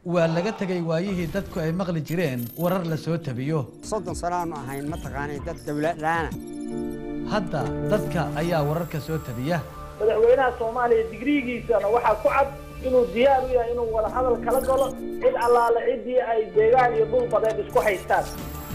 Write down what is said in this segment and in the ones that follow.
waa laga tegay waayihii dadku ay maqli jireen warar la soo tabiyo soddon sano aanu ahayn mataqaanay dad dawladlaana hadda dadka ayaa wararka soo tabiya madaxweynaha soomaaliya digriigiisana waxaa ku cad inuu diyaar u yahay inuu wada hadal kala galo cid allaale ciddii ay deegaan iyo dhul badeed isku haystaan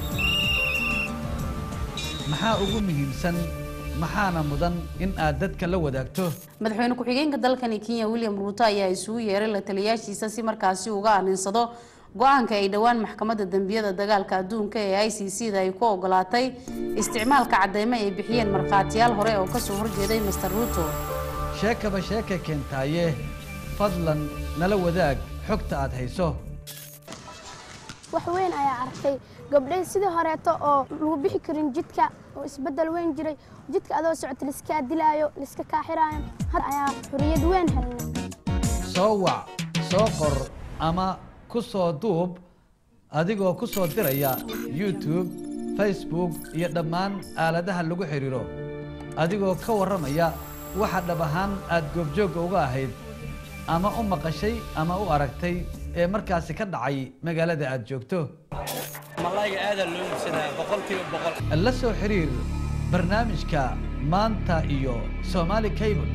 maxaa ugu muhiimsan maxaana mudan in aad dadka la wadaagto madaxweyne ku-xigeenka dalkani kenya william ruuto ayaa isugu yeeray la taliyaashiisa si markaasi uga aninsado go-aanka ay dhowaan maxkamadda dembiyada dagaalka adduunka ee i c c da ay ku ogolaatay isticmaalka cadeymo ay bixiyeen markhaatiyaal hore oo kasoo horjeeday master ruuto sheekaba sheeka keentaaye fadlan nala wadaag xogta aad hayso wax weyn ayaa arkay gabdhay sidii horeeto oo lagu bixi karin jidka oo isbeddel weyn jiray jidka adoo socota liskaa dilaayo liska kaaxiraayo had ayaa xorriyad weyn helnay soo wac soo qor ama ku soo duub adigoo ku soo diraya youtube facebook iyo dhammaan aaladaha lagu xidhiiro adigoo ka warramaya waxa dhab ahaan aad goobjoogga uga ahayd ama u maqashay ama u aragtay ee markaasi ka dhacay magaalada aad joogto malayga aadaa loo iibsadaa boqolkiiba boqol la soo xiriir barnaamijka maanta iyo somaali cable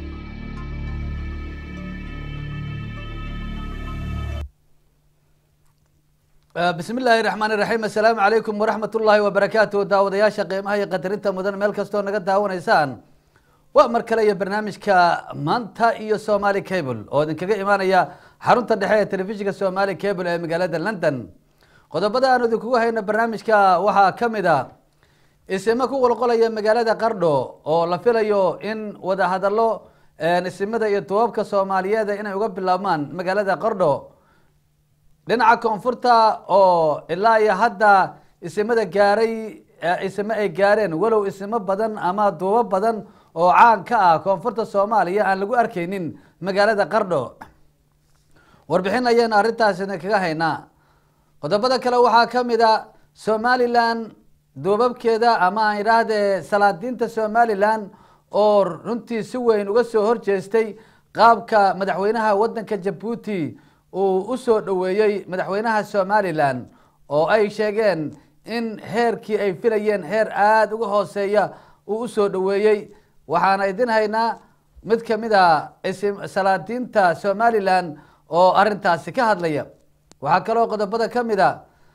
bismi illaahi raxmaani raxiim assalaamu calaykum waraxmat ullaahi wabarakaatu daawadayaasha qiimaha iyo qadarinta mudan meel kastoo naga daawanaysaan waa mar kale iyo barnaamijka maanta iyo somaali cable oo idinkaga imaanaya xarunta dhexe ee telefishinka somaali cable ee magaalada london qodobada aan idinkugu hayno barnaamijka waxaa ka mid a isimo ku qolqolaya magaalada qardho oo la filayo in wadahadallo isimada iyo duwabka soomaaliyeed inay uga bilaabmaan magaalada qardho dhinaca koonfurta oo ilaa iyo hadda isimada gaaray isimo ay gaareen walow isimo badan ama duubo badan oo caan ka ah koonfurta soomaaliya aan lagu arkaynin magaalada qardho warbixin ayaynu arrintaas idinkaga haynaa qodobada kale waxaa ka mid a somalilan duubabkeeda ama aan idhaahdee salaadiinta somalilan oo runtii si weyn uga soo horjeestay qaabka madaxweynaha waddanka jabuuti uu u soo dhoweeyey madaxweynaha somalilan oo ay sheegeen in heerkii ay filayeen heer aada uga hooseeya uu usoo dhoweeyey waxaana idin haynaa mid ka mid a salaadiinta somalilan oo arrintaasi ka hadlaya waxaa kaloo qodobada ka mid a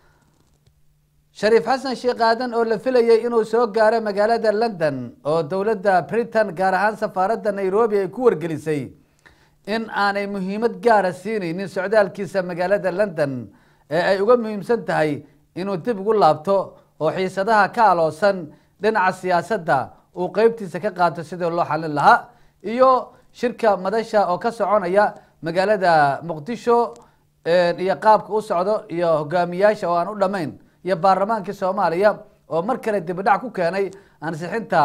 shariif xasan sheekh aadan oo la filayay inuu soo gaaro magaalada london oo dowladda britain gaar ahaan safaaradda nairobi ay ku wargelisay in aanay muhiimad gaara siinaynin socdaalkiisa magaalada london ee ay uga muhiimsan tahay inuu dib ugu laabto oo xiisadaha ka aloosan dhinaca siyaasadda uu qeybtiisa ka qaato sidii loo xalin lahaa iyo shirka madasha oo ka soconaya magaalada muqdisho iyo qaabka u socdo iyo hogaamiyaasha oo aan u dhammayn iyo baarlamaankii soomaaliya oo mar kale dibidhac ku keenay ansixinta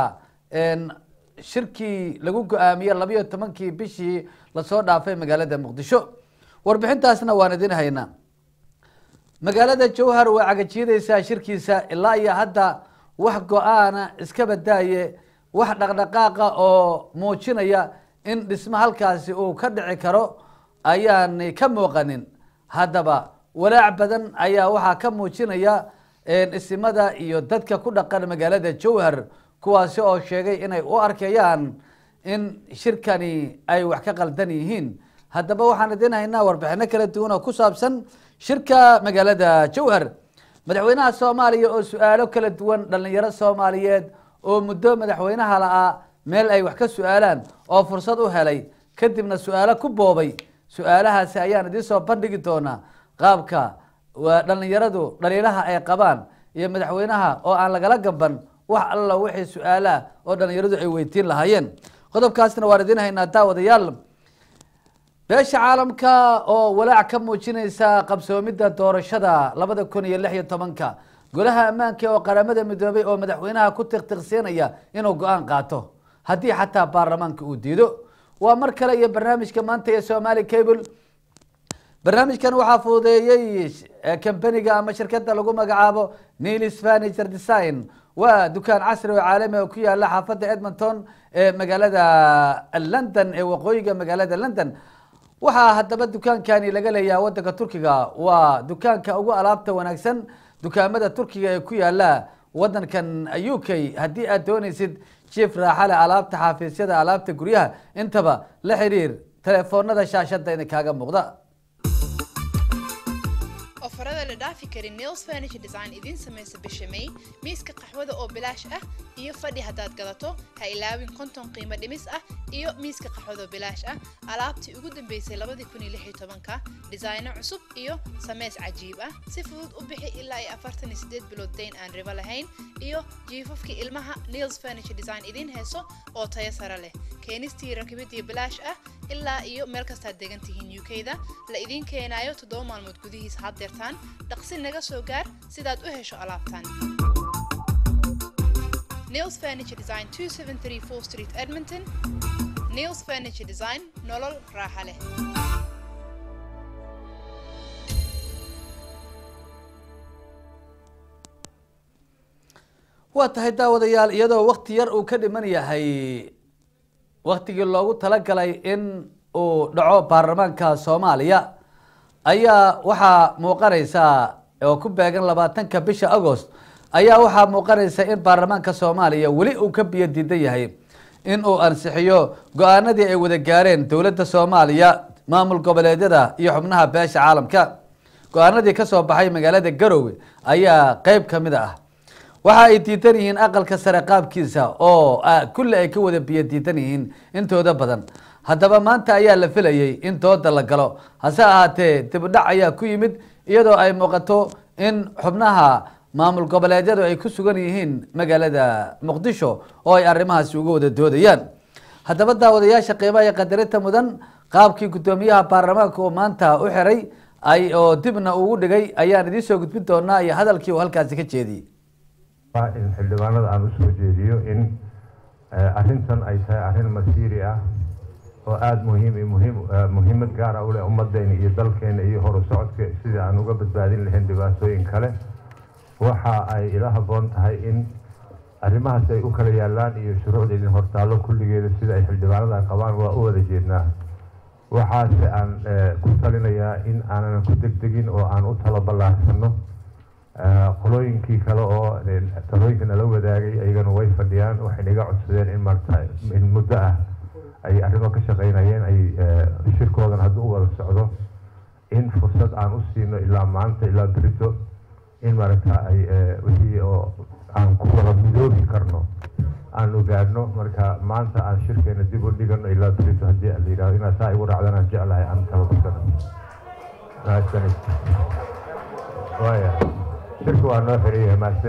shirkii lagu go-aamiyey labayo tobankii bishii lasoo dhaafay magaalada muqdisho warbixintaasna waan idin haynaa magaalada jowhar waa cagajiyadeysaa shirkiisa ilaa iyo hadda wax go-aana iska badaaye wax dhaqdhaqaaqa oo muujinaya in dhismo halkaasi uu ka dhici karo ayaanay ka muuqanin haddaba walaac badan ayaa waxaa ka muujinaya isimada iyo dadka ku dhaqan magaalada jowhar kuwaasi oo sheegay inay u arkayaan in shirkani ay wax ka qaldan yihiin haddaba waxaan idin haynaa warbixino kala duwan oo ku saabsan shirka magaalada jowhar madaxweynaha soomaaliya oo su-aalo kala duwan dhalinyaro soomaaliyeed oo muddo madaxweynaha la-aa meel ay wax ka su-aalaan oo fursad u helay kadibna su-aalo ku boobay su-aalahaasi ayaan idiin soo bandhigi doonaa qaabka dhalinyaradu dhaliilaha ay qabaan iyo madaxweynaha oo aan lagala gaban wax alla wixii su-aalaha oo dhalinyaradu ay weydiin lahaayeen qodobkaasna waan idin haynaa daawadayaal beesha caalamka oo walaac ka muujinaysa qabsoomidda doorashada labada kun iyo lix iyo tobanka golaha ammaanka oo qaramada midoobay oo madaxweynaha ku tiqtiqsiinaya inuu go-aan qaato haddii xataa baarlamaanka uu diido waa mar kale iyo barnaamijka maanta ee somaali cable barnaamijkan waxaa fududeeyey kambaniga ama shirkadda lagu magacaabo nilis furniture design waa dukaan casri oo caalami oo ku yaala xaafadda edmonton ee magaalada london ee waqooyiga magaalada london waxaa haddaba dukaankani laga leeyahay wadanka turkiga waa dukaanka ugu alaabta wanaagsan dukaamada turkiga ee ku yaala wadankan u k haddii aad doonaysid jief raaxale alaabta xaafiisyada alaabta guryaha intaba la xiriir telefoonada shaashada idin kaaga muuqda ofarada la dhaafi karin nails furniture design idiin samaysa bisha may miiska qaxwada oo bilaash ah iyo fadhi haddaad gadato ha ilaawin konton qiimo dhimis ah iyo miiska qaxwada oo bilaash ah alaabtii ugu dambeysay labadii kun iyo lix iyo tobanka dhisayno cusub iyo sameys cajiib ah si fudud u bixi ilaa iyo afartan iyo sideed bilood dayn aan ribo lahayn iyo jiifafkii ilmaha nails furniture design idiin heeso oo tayo sare leh keenistii rakibidii bilaash ah ilaa iyo meel kastaad degan tihiin u k-da la idiin keenaayo toddoba maalmood gudihiis haddeertaan dhaqsi naga soo gaar sidaad u hesho alaabtan nails furniture design 2734 street edmonton nails furniture design nolol raaxa leh waa tahay daawadayaal iyadoo wakti yar uu ka dhiman yahay waktigii loogu talagalay in uu dhaco baarlamaanka soomaaliya ayaa waxaa muuqanaysa oo ku beegan labaatanka bisha agost ayaa waxaa muuqanaysa in baarlamaanka soomaaliya weli uu ka biyo diidan yahay in uu ansixiyo go-aanadii ay wada gaareen dowladda soomaaliya maamul goboleedyada iyo xubnaha beesha caalamka go-aanadii kasoo baxay magaalada garowe ayaa qeyb ka mid ah waxa ay diidan yihiin aqalka sare qaabkiisa oo kulli ay ka wada biyo diidan yihiin intooda badan haddaba maanta ayaa la filayay in dooda la galo hase ahaatee dibudhac ayaa ku yimid iyadoo ay muuqato in xubnaha maamul goboleedyadu ay ku sugan yihiin magaalada muqdisho oo ay arrimahaasi uga wada doodayaan haddaba daawadayaasha qiimaha iyo qadarinta mudan qaabkii guddoomiyaha baarlamaanka oo maanta u xiray ay oo dibna ugu dhigay ayaan idiin soo gudbin doonaa iyo hadalkii uu halkaasi ka jeediyey in xildhibaanada aan usoo jeediyo in arrintan ay tahay arrin masiiri ah oo aada muhiim iyo muhiim muhiimad gaara u leh ummaddeena iyo dalkeena iyo horu socodka sidii aan uga badbaadin lahayn dhibaatooyin kale waxa ay ila habboon tahay in arrimahaas ay u kala yaalaan iyo shuruucda idin hortaallo kulligeeda sida ay xildhibaanada qabaan waa u wada jeednaa waxaase aan ku talinayaa in aanan ku degdegin oo aan u talo ballaarsano qolooyinkii kale oo talooyinka nala wadaagay ayagana way fadhiyaan waxay naga codsadeen in maarata in muddo ah ay arrimo ka shaqaynayeen ay shirkoodan hadduu u wada socdo in fursad aan u siino ilaa maanta ilaa berito in maaragta ay wixii oo aan ku wada midoobi karno aan ogaadno marka maanta aan shirkeena dib u dhigano ilaa berito haddii la yidhahdo inaad saa igu raacdan aan jeclahay aan talabasano mahadsanid waaya shirku waa noo xiriyahay mahadsan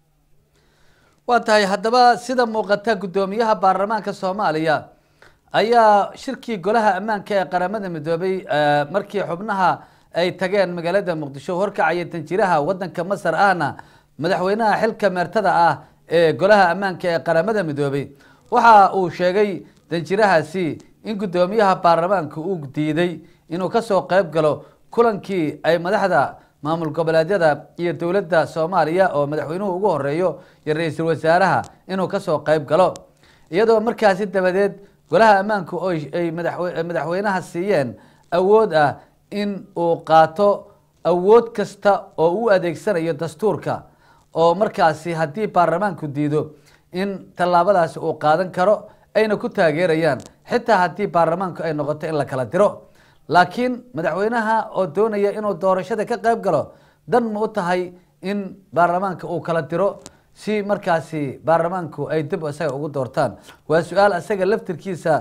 waa tahay haddaba sida muuqata guddoomiyaha baarlamaanka soomaaliya ayaa shirkii golaha ammaanka ee qaramada midoobay markii xubnaha ay tageen magaalada muqdisho horkacaya danjiraha wadanka masar ahna madaxweynaha xilka meertada ah ee golaha ammaanka ee qaramada midoobay waxa uu sheegay danjirahaasi in guddoomiyaha baarlamaanka uu diiday inuu kasoo qeyb galo kulankii ay madaxda maamul goboleedyada iyo dowladda soomaaliya oo madaxweynuhu ugu horeeyo iyo ra-iisul wasaaraha inuu kasoo qeyb galo iyadoo markaasi dabadeed golaha ammaanku oo ay madaxweynaha siiyeen awood ah in uu qaato awood kasta oo u adeegsanayo dastuurka oo markaasi haddii baarlamaanku diido in tallaabadaasi uu qaadan karo ayna ku taageerayaan xitaa haddii baarlamaanku ay noqoto in la kala diro laakiin madaxweynaha oo doonaya inuu doorashada ka qeyb galo dan ma u tahay in baarlamaanka uu kala diro si markaasi baarlamaanku ay dib isaga ugu doortaan waa su-aal isaga laftirkiisa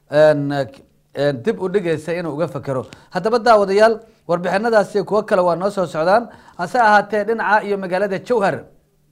dib u dhigaysa inuu uga fekero haddaba daawadayaal warbixinadaasi kuwo kale waa noo soo socdaan hase ahaatee dhinaca iyo magaalada jowhar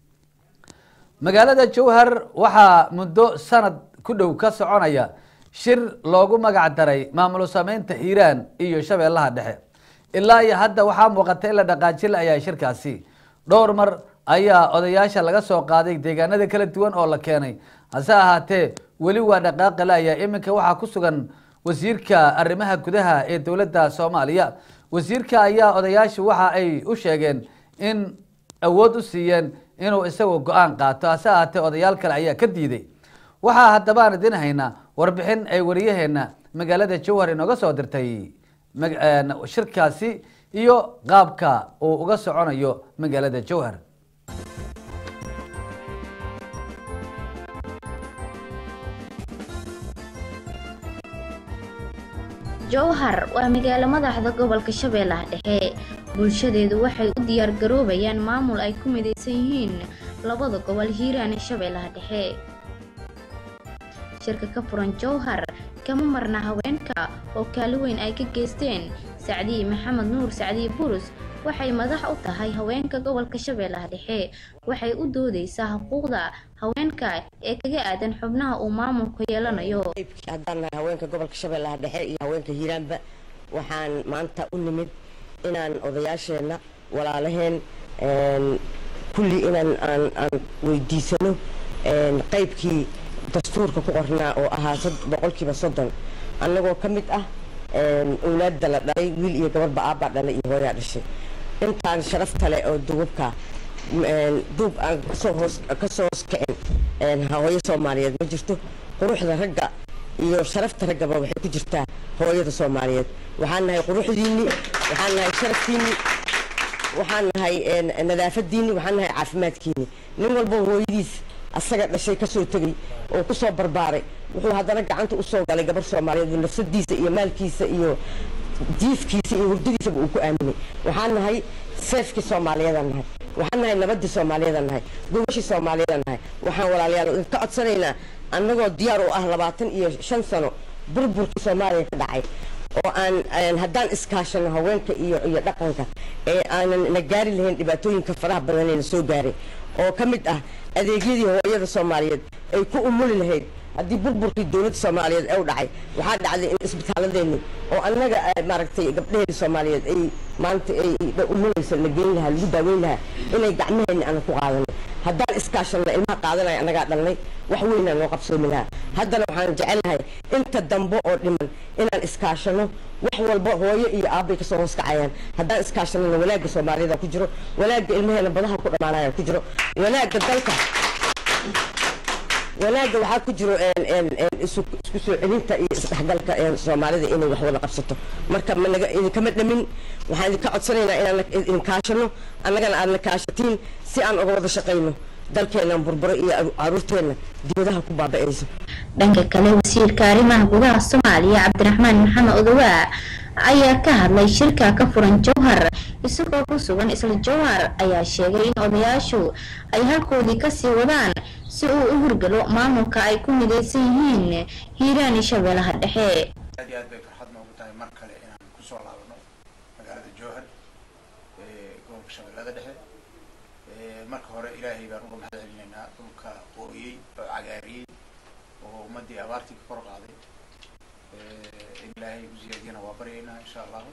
magaalada jowhar waxaa muddo sanad ku dhow ka soconaya shir loogu magac daray maamulo sameynta hiiraan iyo shabeellaha dhexe ilaa iyo hadda waxaa muuqata in la dhaqaajin ayaa shirkaasi dhowr mar ayaa odayaasha laga soo qaaday deegaanada kala duwan oo la keenay hase ahaatee weli waa dhaqaaqi la-aya iminka waxaa ku sugan wasiirka arrimaha gudaha ee dowladda soomaaliya wasiirka ayaa odayaashu waxa ay u sheegeen in awood u siiyeen inuu isagu go-aan qaato hase ahaatee odayaal kale ayaa ka diiday waxaa haddaba aan idin haynaa warbixin ay wariyaheena magaalada jowhar inooga soo dirtay mag- een, shirkaasi iyo qaabka uu uga soconayo magaalada jowhar jowhar waa magaalo madaxda gobolka shabeellaha dhexe bulshadeedu waxay u diyaargaroobayaan maamul ay ku midaysan yihiin labada gobol hiiraan iyo shabeellaha dhexe shirka ka furan jowhar kama marna haweenka oo kaali weyn ay ka geysteen sacdiye maxamed nuur sacdiye burus waxay madax u tahay haweenka gobolka shabeellaha dhexe waxay u doodeysaa xuquuqda haweenka ee kaga aadan xubnaha uu maamulku yeelanayo haddaan nahay haweenka gobolka shabeellaha dhexe iyo haweenka hiiraanba waxaan maanta u nimid inaan odayaasheenna walaalaheen een, kulli inaan aan aan weydiisano een, qaybkii dastuurka ku qornaa oo ahaa sad- boqolkiiba soddon annagoo ka mid ah een, owlaadda la dhalay wiil iyo gabarba aabbaa dhalay iyo hooyaa dhashay intaan sharafta leh oo duubabka een, duub aan kasoo hoos kasoo hoos kicin een, hooyo soomaaliyeed ma jirto quruxda ragga iyo sharafta raggaba waxay ku jirtaa hooyada soomaaliyeed waxaan nahay quruxdiinni waxaan nahay sharaftiinni waxaan nahay een, nadaafadiinni waxaan nahay caafimaadkiinni nin walba hooyadiis asaga dhashay kasoo tegay oo kusoo barbaaray wuxuu haddana gacanta usoo galay gabar soomaaliyeed oo nafsadiisa iyo maalkiisa iyo jiifkiisa iyo hurdadiisaba uu ku aaminay waxaan nahay seefkii soomaaliyeedaan nahay waxaan nahay nabadii soomaaliyeedaan nahay gobashii soomaaliyeedaan nahay waxaan walaalayaal idinka codsanaynaa annagoo diyaar u ah labaatan iyo shan sano burburkii soomaaliya ka dhacay oo aan aan haddaan iskaashano haweenka iyo iyo dhaqanka ee aanan na gaari lahayn dhibaatooyinka faraha badan ee na soo gaaray oo ka mid ah adeegyadii hooyada soomaaliyeed ay ku umuli lahayd haddii burburkii dowladda soomaaliyeed ee u dhacay waxaa dhacday in isbitaaladeenni oo annaga eh, maaragtay gabdhaheeda soomaaliyeed ay maanta ay umulaysa la geyn lahaa lagu daaweyn lahaa inay gacmaheenni aanan ku qaadanay haddaan iskaashanna ilmaha qaadanaya annagaa dhalnay wax weynaa noo qabsoomi lahaa haddana waxaan jecelnahay inta dambe oo dhiman inaan iskaashano wax walba hooyo iyo aabbay kasoo hoos kacayaan haddaan iskaashanana wanaagga soomaaliyada ku jiro wanaagga ilmaheena badaha ku dhammaanaya ku jiro wanaagga dalka wanaagga waxaa ku jiro een, een, een, isu isku soo celinta iyo isdhexgalka een, soomaalida inay wax wada qabsato marka managa idinkama dhamin waxaan idinka codsanaynaa inaan idin kaashano annagana aadna kaashatiin si aan uga wada shaqayno dalkeennan burburo iyo caruurteenna dibadaha ku baaba'ayso dhanka kale wasiirka arrimaha gudaha soomaaliya cabdiraxmaan maxamed odowaa ayaa ka hadlay shirka ka furan jowhar isagoo ku sugan isla jowhar ayaa sheegay in odayaashu ay halkoodii kasii wadaan si uu u hurgalo maamulka ay ku midaysan yihiin hiiraan iyo shabeellaha dhexe aad iyo aad bay farxad noogu tahay mar kale inaan kusoo laabano magaalada jowhar ee gobolka shabeellada dhexe Ee, marka hore ilaahay baan uga mahad celinaynaa dhulka qooriyey oo cagaariyey oo ummadii abaartii ka kor qaaday Ee, in ilaahay u ziyaadiyana waa baryaynaa insha allahu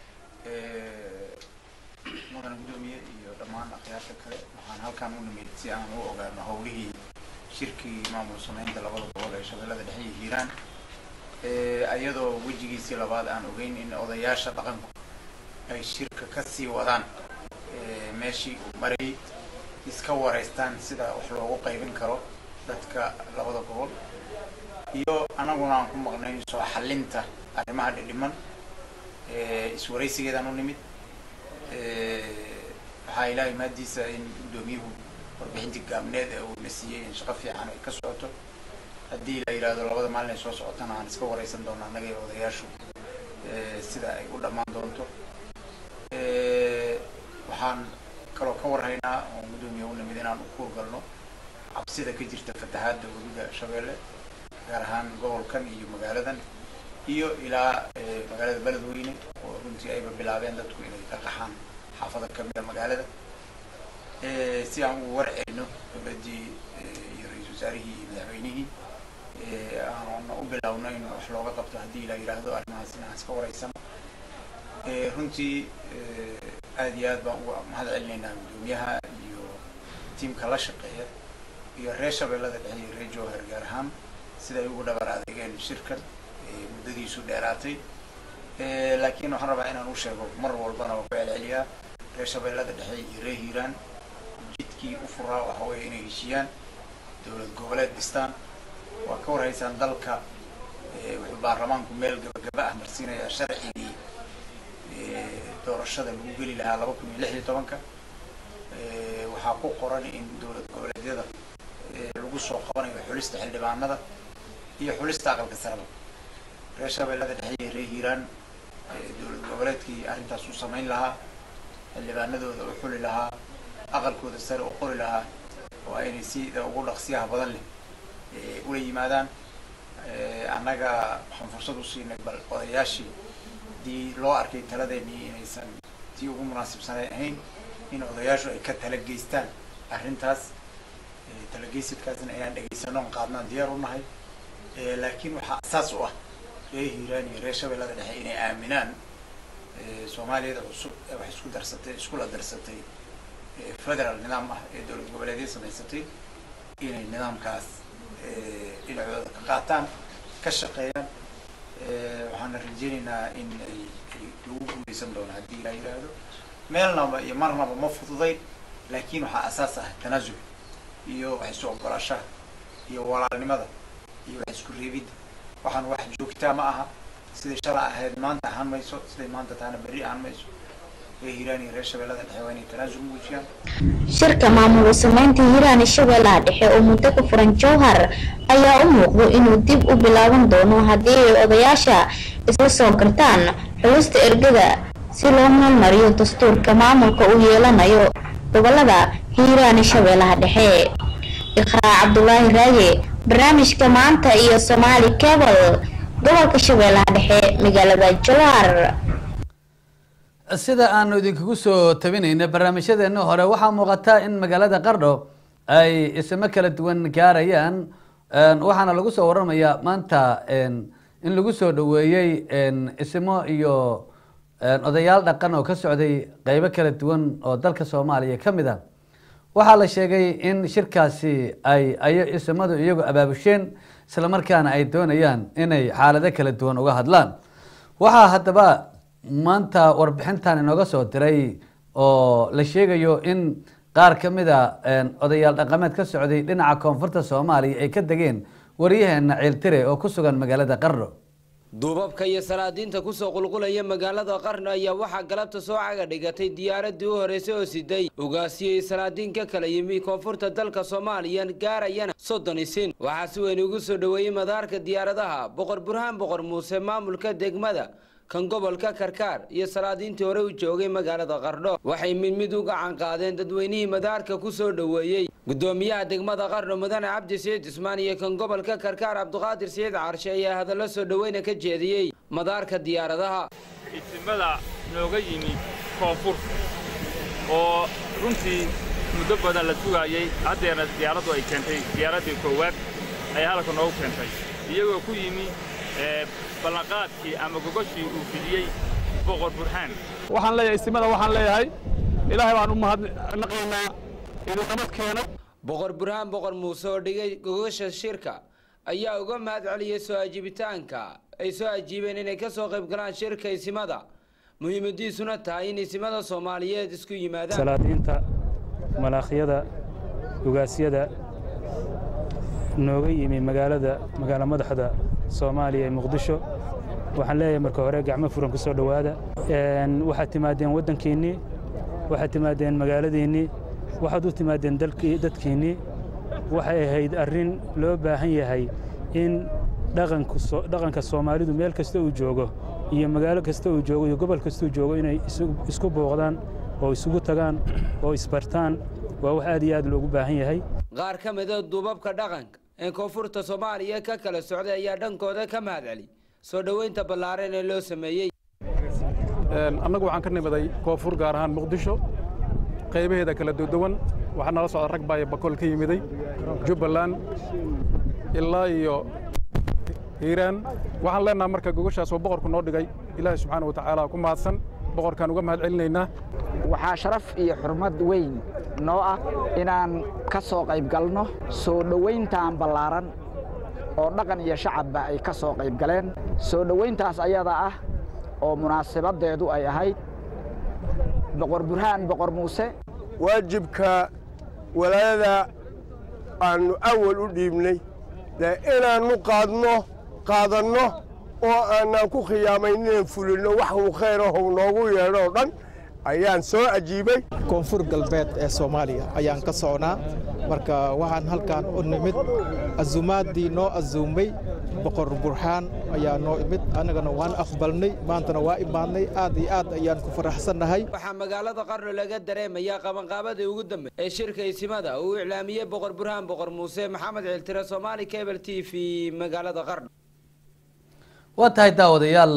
Ee, mudan gudoomiye iyo dhammaan akhyaarta kale waxaan halkaan u nimid si aan u ogaano howlihii shirkii maamul sameynta labada gobol ee shabeellada dhexe iyo hiiraan Ee, ayadoo wejigiisii labaad aan ogeyn in odayaasha dhaqanku ay shirka ka sii wadaan ee, meeshii uu marayay iska wareystaan sida wax loogu qaybin karo dadka labada gobol iyo anaguna aan ku maqnayn soo xalinta arrimaha dhidhiman ee, iswaraysigeedaan u nimid Ee, waxaa ilaahay mahadiisa in gudoomiyuhu warbixintii gaabneed ee uu na siiyey in shaqo fiican ay ka socoto haddii la yidhaahdo labada maalin ay soo socotana aan iska wareysan doona annaga iyo odayaashu ee, sida ay u dhammaan doonto Ee, waxaan kaloo ka warhaynaa oo gudoomiye u nimid inaan u kuurgalno cabsida ka jirta fatahaadda webiga shabeelle gaar ahaan gobolkan iyo magaaladan iyo ilaa ee, magaalada beledweyne oo runtii ayba bilaabeen dadku inay ka qaxaan xaafado kamida magaalada Ee, si aan ugu warcelino dowladdii ee, iyo ra-iisul wasaarihii iyo madaxweynihii ee, aana u bilowno in wax looga qabto haddii la yidhaahdo arrimahaasina aan iska wareysano Ee, runtii ee, aad iyo aad baan uga mahad celinaynaa gudoomiyaha iyo tiimka la shaqeeya iyo reer shabeellada dhexe iyo reer jowhar gaar ahaan sida ay ugu dhabar adeegeen shirkan ee, muddadiisu dheeraatay Ee, laakiin waxaan rabaa inaan u sheego mar walbana waa ku celceliyaa reer shabeellada dhexe iyo reer hiiraan jidkii u furaa waxa weeye inay heshiiyaan dowlad goboleed dhistaan waa ka warhaysaan dalka ee, wuxuu baarlamaanku meel gabagaba ah marsiinayaa sharcigii doorashada lagu geli lahaa laba kun iyo lix iyo tobanka waxaa ku qoran in dowlad goboleedyada lagu soo qabanayo xulista xildhibaanada iyo xulista aqalka saraba reer shabeellada dhexe iyo reer hiiraan dowlad goboleedkii arrintaas u samayn lahaa xildhibaanadooda u xuli lahaa aqalkooda sare u qori lahaa oo aynay sida ugu dhaqsiyaha badan leh ula yimaadaan annaga waxaan fursad u siinay bal odayaashii haddii loo arkay taladeennii inaysan tii ugu munaasibsanayn ahayn in odayaashu ay ka tala geystaan arrintaas talageysidkaasna inaan dhegaysano on qaadnaan diyaar u nahay laakiin waxaa asaas u ah reer hiiraan iyo reer shabeellada dhexe inay aaminaan soomaaliyada cusub ee wax isku darsatay iskula darsatay federal nidaam ah ee dowlad goboleedya samaysatay inay nidaamkaas dhinacooda ka qaataan ka shaqeeyaan waxaana rajeynaynaa in ay ay lagu guuleysan doono haddii la yidhaahdo meelnaba iyo marnaba ma fududayn laakiin waxaa asaas ah tanaasul iyo wax isu ogolaashaha iyo walaalnimada iyo wax isku reebidda waxaan wax joogtaa ma aha siday shala ahayd maanta ahaan mayso siday maanta tahana berri ahaan mayso reer hiiraan iyo reer shabeellada dhexe waa inay tanaasul muujiyaan shirka maamul sameynta hiiraan shabeellaha dhexe oo muddo ku furan jowhar ayaa u muuqdo inuu dib u bilaaban doono haddii ay odayaasha isla soo gartaan xulista ergada si loo meelmariyo dastuurka maamulka uu yeelanayo gobolada hiiraan shabeellaha dhexe iqraa cabdulaahi raaye barnaamijka maanta iyo somaali cable gobolka shabeellaha dhexe magaalada jowhar sida aanu idinkugu soo tabinayna barnaamijyadeena hore waxaa muuqata in magaalada qardho ay ismo kala duwan gaarayaan waxaana lagu soo waramayaa maanta in lagu soo dhaweeyey ismo iyo odayaal dhaqan oo ka socday qeybo kala duwan oo dalka soomaaliya ka mid a waxaa la sheegay in shirkaasi ay ay ismadu iyagu abaabusheen islamarkaana ay doonayaan inay xaalado kala duwan uga hadlaan waxaa haddaba maanta warbixintan inooga soo diray oo la sheegayo in qaar ka mid a odayaal dhaqameed ka socday dhinaca koonfurta soomaaliya ay ka degeen waryaheena ciiltire oo ku sugan magaalada qardho duubabka iyo salaadiinta kusoo qulqulaya magaalada qarno ayaa waxaa galabta soo caga dhigatay diyaaradii u horeysay oo siday ugaasiyey salaadiin ka kala yimi koonfurta dalka soomaaliya gaarayana soddon isin waxaa si weyn ugu soo dhoweeyey madaarka diyaaradaha boqor burhaan boqor muuse maamulka degmada kan gobolka karkaar iyo salaadiintii hore u joogay magaalada qardho waxay mid mid u gacan qaadeen dadweynihii madaarka ku soo dhoweeyey gudoomiyaha degmada qardho mudane cabdi saciid cismaan iyo kan gobolka karkaar cabdiqaadir saciid carshe ayaa hadallo soo dhoweyna ka jeediyey madaarka diyaaradaha isimada nooga yimid koonfur oo runtii muddo badan la sugaayey haddeerna diyaaraddu ay keentay diyaaraddii koowaad ay halka noogu keentay iyagoo ku yimi ballanqaadkii ama gogoshii uu fidiyey boqor burhaan waxaan leeyahay istimada waxaan leeyahay ilaahay baan u mahadnaqaynaa inuu nabad keenay boqor burhaan boqor muuse oo dhigay gogosha shirka ayaa uga mahad celiyey soo ajiibitaanka ay soo ajiibeen inay ka soo qayb galaan shirka isimada muhiimadiisuna tahay in isimada soomaaliyeed isku yimaadaan salaadiinta malaakhiyada ugaasyada nooga yimi magaalada magaalo madaxda soomaaliya ee muqdisho waxaan leeyahay marka hore gacmo furan ku soo dhowaada waxaad timaadeen waddankiinnii waxaad timaadeen magaaladiinnii waxaad u timaadeen dadkiinnii waxay ahayd arrin loo baahan yahay in dhaqanka soomaalidu meel kasta uu joogo iyo magaalo kasta uu joogo iyo gobol kasta uu joogo inay isku booqdaan oo isugu tagaan oo isbartaan waa wax aad iyo aad loogu baahan yahay qaar ka mida duubabka dhaqanka ee koonfurta soomaaliya ka kala socday ayaa dhankooda ka mahad celi soo dhoweynta ballaaran ee loo sameeyey annagu waxaan ka nimaday koonfur gaar ahaan muqdisho qaybaheeda kala duwan waxaa nala socda rag baayo bakool ka yimiday jubbaland ilaa iyo hiiraan waxaan leenaha marka gogoshaas oo boqorku noo dhigay ilaahay subxaana wa tacaala ku mahadsan boqorkaan uga mahad celinaynaa waxaa sharaf iyo xurmad weyn noo ah inaan ka soo qayb galno soo dhowayntan ballaaran oo dhaqan iyo shacabba ay ka soo qayb galeen soo dhowayntaas ayada ah oo munaasabaddeedu ay ahayd boqor burhaan boqor muuse waajibka walaayada aannu awal u dhiibnay dee inaannu qaadno qaadanno oo aanaan ku khiyaamayn inaan fulinno wax uu khayr ahou noogu yeedho oo dhan ayaan soo ajiibay koonfur galbeed ee soomaaliya ayaan ka socnaa marka waxaan halkan u nimid azuumaaddii noo azuumay boqor burxaan ayaa noo imid annagana waan aqbalnay maantana waa imaadnay aad iyo aad ayaan ku faraxsannahay waxaa magaalada qarno laga dareemayaa qabanqaabadii ugu dambe ee shirka isimada uu iclaamiyey boqor burhaan boqor muuse maxamed ciltire soomaali cable t v magaalada qarno waa tahay daawadayaal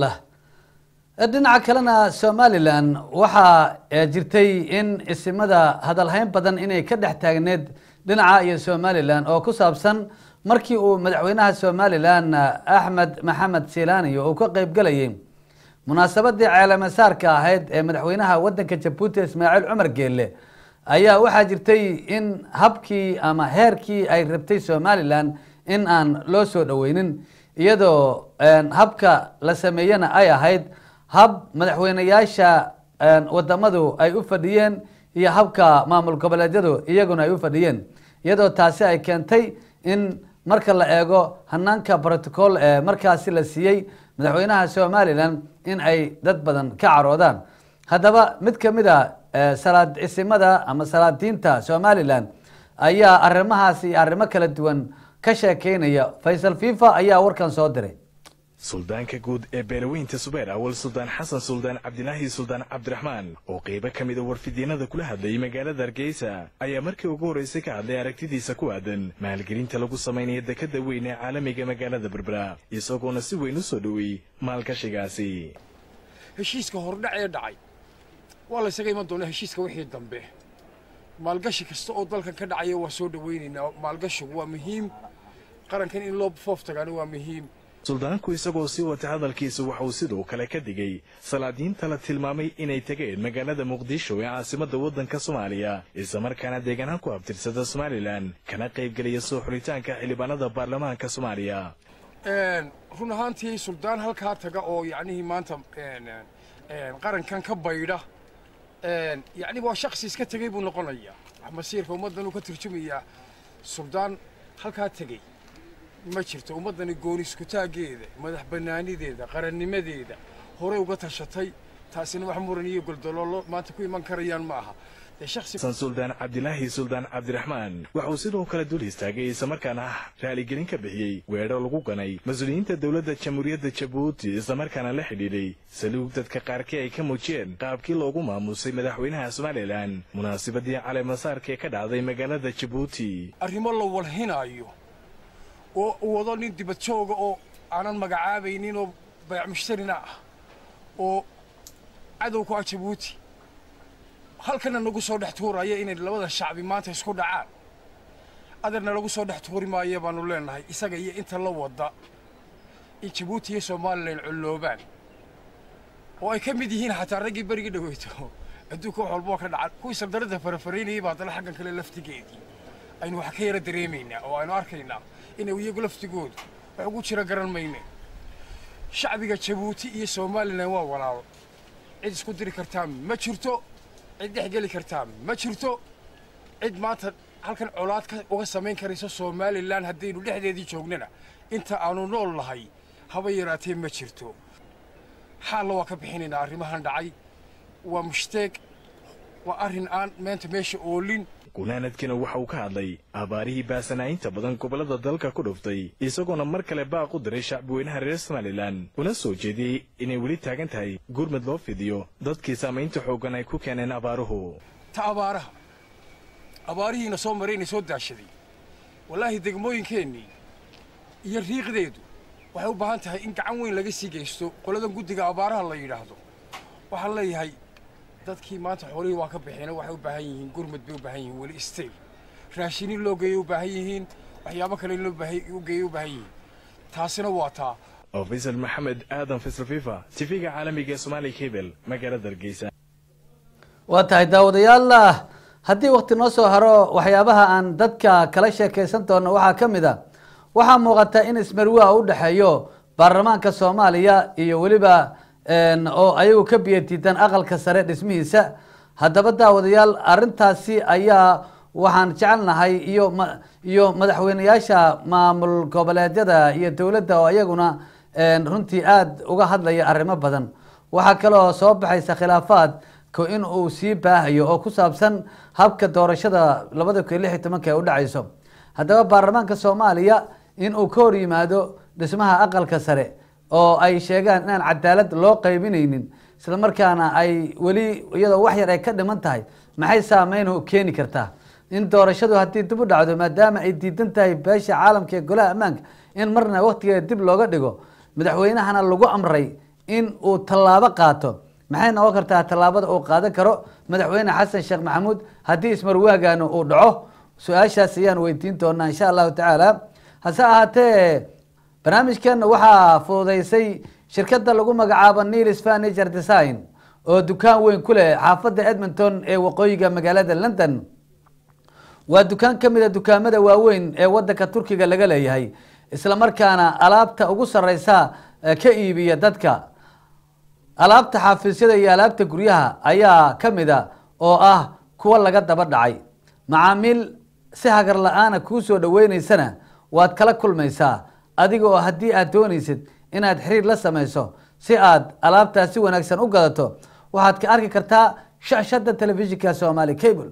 dhinaca kalena somalilan waxaa jirtay in isimada hadalhayn badan inay ka dhex taagneed dhinaca iyo somalilan oo ku saabsan markii uu madaxweynaha somalilan axmed maxamed silaniyo uu ka qeybgelayay munaasabadii ceelamasaarka ahayd ee madaxweynaha wadanka jabuuti ismaaciil cumar geelle ayaa waxaa jirtay in habkii ama heerkii ay rabtay somalilan in aan loo soo dhoweynin iyadoo habka la sameeyena ay ahayd hab madaxweyneyaasha wadamadu ay u fadhiyeen iyo habka maamul goboleedyadu iyaguna ay u fadhiyeen iyadoo taasi ay keentay in marka la eego hanaanka protocol ee markaasi la siiyey madaxweynaha somalilan in ay dad badan ka caroodaan haddaba mid kamid a salaad isimada ama salaadiinta somalilan ayaa arrimahaasi iyo arrimo kala duwan ka sheekeynaya faysal fifa ayaa warkan soo diray suldaanka guud ee beelaweynta subeer awal suldaan xasan suldaan cabdilaahi suldaan cabdiraxmaan oo qeybo ka mida warfidyeenada kula hadlayay magaalada hargeysa ayaa markii ugu horreysay ka hadlay aragtidiisa ku aadan maalgelinta lagu samaynaya dekada weyn ee caalamiga magaalada berbera isagoona si weyn u soo dhoweeyey maalgashigaasi heshiiska hordhac ee dhacay waa la ysaga iman doonaa heshiiska wixii dambe maalgashi kasta oo dalkan ka dhacaya waa soo dhowaynaynaa maalgashigu waa muhiim qarankan in loo foof tagaana waa muhiim suldaanku isagoo sii wata hadalkiisa waxa uu sidoo kale ka digay salaadiinta la tilmaamay inay tageen magaalada muqdisho ee caasimadda waddanka soomaaliya islamarkaana deegaanaan ku abtirsada somalilan kana qaybgelaya soo xulitaanka xildhibaanada baarlamaanka soomaaliya run ahaantii suldaan halkaa taga oo yacnihii maanta qarankan ka baydha yacni waa shaksi iska tegey buu noqonayaa wax masiirka ummaddan uu ka turjumayaa suldaan halkaa tegey ma jirto ummaddani gooniskutaaggeeda madax bannaanideeda qarannimadeeda horey uga tashatay taasina wax muran iyo goldoloolo maanta ku iman karayaan ma aha dee shaksi san suldaan cabdilaahi suldaan cabdiraxmaan waxa uu sidoo kale dul istaagay islamarkaana ah raaligelin ka bixiyey weedho lagu ganay mas-uuliyiinta dowladda jamhuuriyadda jabuuti islamarkaana la xidhiidhay saluug dadka qaarkii ay ka muujiyeen qaabkii loogu maamusay madaxweynaha somalilan munaasabadii caleemasaarka ee ka dhacday magaalada jabuuti arrimo la walhinaayo oo uu wado nin dibad jooga oo aanan magacaabaynin oo bayac mushtarina ah oo cadow ku ah jabuuti halkana nagu soo dhex tuuraya inay labada shacbi maanta isku dhacaan adeerna lagu soo dhex tuuri maaya baanu leenahay isaga iyo inta la wada in jabuuti iyo somalilan colloobaan oo ay ka mid yihiin xataa raggii berigii dhaweyto adduunka wax walboo ka dhacan kuwii sardarada farafaraynayay baa haddana xaggan kale laftigeedii aynu wax ka yara dareemaynaa oo aynu arkaynaa inay iyagu laftigoodu wax ugu jira garan mayne shacbiga jabuuti iyo somalilan waa walaalo cid isku diri kartaa ma jirto cid dhex geli kartaa ma jirto cid maanta halkan colaad ka uga samayn karayso somalilan haddaynu dhexdeedii joognana inta aanu nool nahay haba yaraatee ma jirto xaalna waa ka bixinaynaa arrimahan dhacay waa mushtaeg waa arrin aan meenta meesha oolin gunaanadkina waxa uu ka hadlay abaarihii baasanaa'inta badan gobollada dalka ku dhuftay isagoona mar kale baaq u diray shacbiweynaha reer somalilan una soo jeediyey inay weli taagan tahay gurmud loo fidiyo dadkii saamaynta xooggan ay ku keeneen abaaruhu ta abaaraha abaarihiina soo marayna soo daashaday wallaahi degmooyinkeennii iyo riiqdeedu waxay u baahan tahay in gacan weyn laga sii geysto qoladan guddiga abaaraha la yidhaahdo waxaan leeyahay dadkii maanta xoolihii waa ka baxeen waxay u baahan yihiin gurmud bay u baahan yihiin weli stayl raashinin loo geeyay u baahan yihiin waxyaabo kale in loo u geeyay u baahan yihiin taasina waa taa oo faysal maxamed aadan faysal fifa tifiga caalamiga ee soomaaliya kebel magaalada hargeysa waa tahay daawadayaal haddii wakti noo soo haro waxyaabaha aan dadka kala sheekaysan doono waxaa ka mid a waxaa muuqata in ismarwaa u dhexeeyo baarlamaanka soomaaliya iyo weliba oo ayagu ka biyatiitaan aqalka sare dhismihiisa haddaba daawadayaal arintaasi ayaa waxaan jecelnahay iyo iyo madaxweyneyaasha maamul goboleedyada iyo dowladda oo iyaguna runtii aada uga hadlaya arrimo badan waxaa kaloo soo baxaysa khilaafaad ko in uu sii baahayo oo ku saabsan habka doorashada labada kun iyo lix iyo tobanka ee u dhacayso haddaba baarlamaanka soomaaliya in uu ka hor yimaado dhismaha aqalka sare oo ay sheegaan inaan cadaalad loo qaybinaynin isla markaana ay weli iyadoo wax yar ay ka dhiman tahay maxay saameyn keeni kartaa in doorashadu haddii dib u dhacdo maadaama ay diidan tahay beesha caalamka ee golaha ammaanka in marna waqtigeeda dib looga dhigo madaxweynahana lagu amray in uu tallaabo qaato maxay noqon kartaa tallaabada uu qaadan karo madaxweyne xasan sheekh maxamuud haddii ismarwaagaana uu dhaco su-aashaas ayaan weydiin doonaa insha allahu tacaala hase ahaatee barnaamijkeena waxaa fududeysay shirkadda lagu magacaabo nilis furniture design oo dukaan weyn ku leh xaafadda edmonton ee waqooyiga magaalada london waa dukaan ka mid a dukaamada waaweyn ee wadanka turkiga laga leeyahay isla markaana alaabta ugu sareysa ka iibiya dadka alaabta xaafiisyada iyo alaabta guryaha ayaa ka mid a oo ah kuwa laga daba dhacay macaamiil si hagar la-aana kuu soo dhaweyneysana waad kala kulmaysaa adiga oo haddii aad doonaysid inaad xiriir la sameyso si aad alaabtaas si wanaagsan u gadato waxaad ka arki kartaa shashada telefishinka somali cable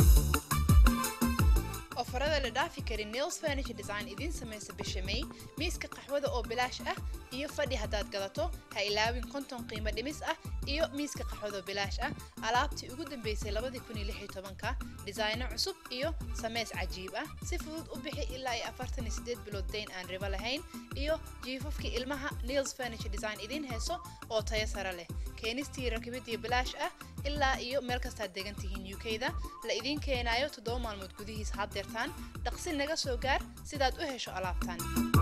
ofarada la dhaafi karin nails furniture design idiin samaysa bisha may miiska qaxwada oo bilaash ah iyo fadhi haddaad gadato ha ilaawin konton qiimo dhimis ah iyo miiska qaxwada oo bilaash ah alaabtii ugu dambeysay labadii kun iyo lix iyo tobanka dhisayno cusub iyo sameys cajiib ah si fudud u bixi ilaa iyo afartan iyo sideed bilood dayn aan ribo lahayn iyo jiifafkii ilmaha nails furniture design idiin heeso oo tayo sare leh keenistii rakibidii bilaash ah ilaa iyo meel kastaad degan tihiin u k da la idiin keenayo toddoba maalmood gudihiis haddeertaan dhaqsi naga soo gaar sidaad u hesho alaabtan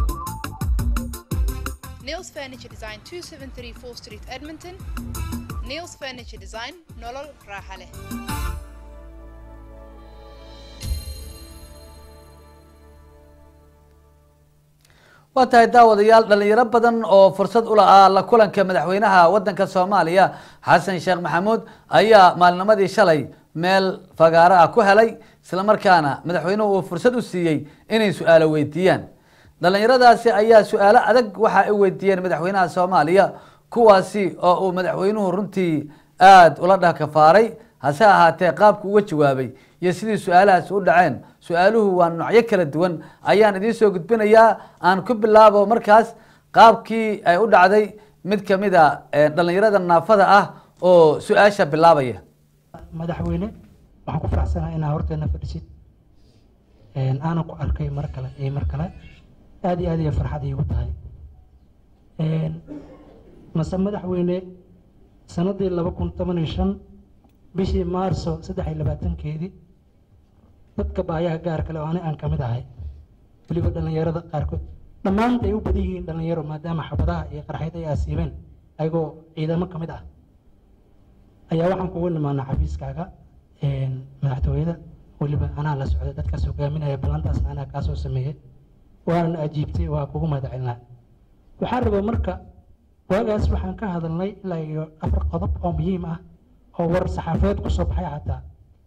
nails furniture design 273 4 street edmonton nails furniture design nolol raaxa leh waa tahay daawadayaal dhalinyaro badan oo fursad u la-aa la kulanka madaxweynaha wadanka soomaaliya xasan sheekh maxamuud ayaa maalnimadii shalay meel fagaaro ah ku helay isla markaana madaxweynuhu uu fursad u siiyey inay su-aalo weydiiyaan dhalinyaradaasi ayaa su-aalo adag waxa ay weydiiyeen madaxweynaha soomaaliya kuwaasi oo uu madaxweynuhu runtii aada ula dhakafaaray hase ahaatee qaabku uga jawaabay iyo sidii su-aalahaasi u dhaceen su-aaluhu waa noocyo kala duwan ayaan idiin soo gudbinayaa aan ku bilaabo markaas qaabkii ay u dhacday mid kamid a dhalinyarada naafada ah oo su-aasha bilaabaya madaxweyne waxaan ku faraxsanahay inaa horteena fadhisid aanan ku arkay mar kale iyo mar kale aada iyo aad iyo farxad iigu tahay mase madaxweyne sanadii laba kun toban iyo shan bishii maarso saddex iyo labaatankeedii dadka baayaha gaar kale oo ani aan kamid ahay weliba dhallinyarada qaarkood dhammaanta ay u badan yihiin dhallinyaro maadaama xabadaha iyo qarxayd ay aasiibeen ayagoo ciidamo ka mid ah ayaa waxaan kugu nimaanaa xafiiskaaga madaxtooyada weliba anaa la socday dadkaas hogaaminaya ballantaasna anaa kaasoo sameeyey waanan ajiibtay waa kugu mahadcelinaa waxaan rabaa marka waagaas waxaan ka hadalnay ilaa iyo afar qodob oo muhiim ah oo war saxaafadeed kusoo baxay xataa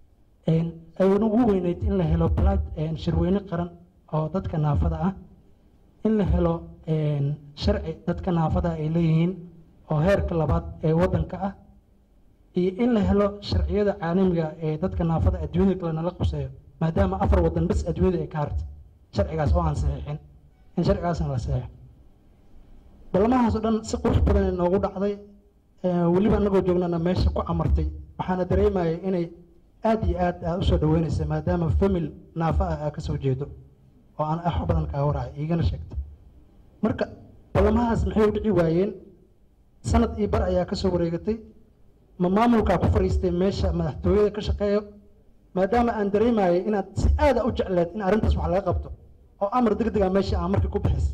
ayna ugu weyneyd in la helo balad shirweyne qaran oo dadka naafada ah in la helo sharci dadka naafada ay leeyihiin oo heerka labaad ee wadanka ah iyo in la helo sharciyada caalamiga ee dadka naafada adduunyada kale nala quseeyo maadaama afar wadan bas adduunyada ay ka hartay sharcigaas oo aan saxiixin in sharcigaasna la saxiixo balamahaas oo dhan si qurux badan ay noogu dhacday weliba anagoo joognana meesha ku amartay waxaana dareemaya inay aada iyo aad aad usoo dhaweynaysa maadaama famil naafa ah aa kasoo jeedo oo aan wax badan kaa waracay iigana sheegtay marka balamahaas maxay u dhici waayeen sanad iyo bar ayaa kasoo wareegatay ma maamulkaa ku fadhiistay meesha madaxtooyada ka shaqeeyo maadaama aan dareemayay inaad si aada u jecleed in arrintaas wax laga qabto oo amar degdega meesha aan markii ku bixis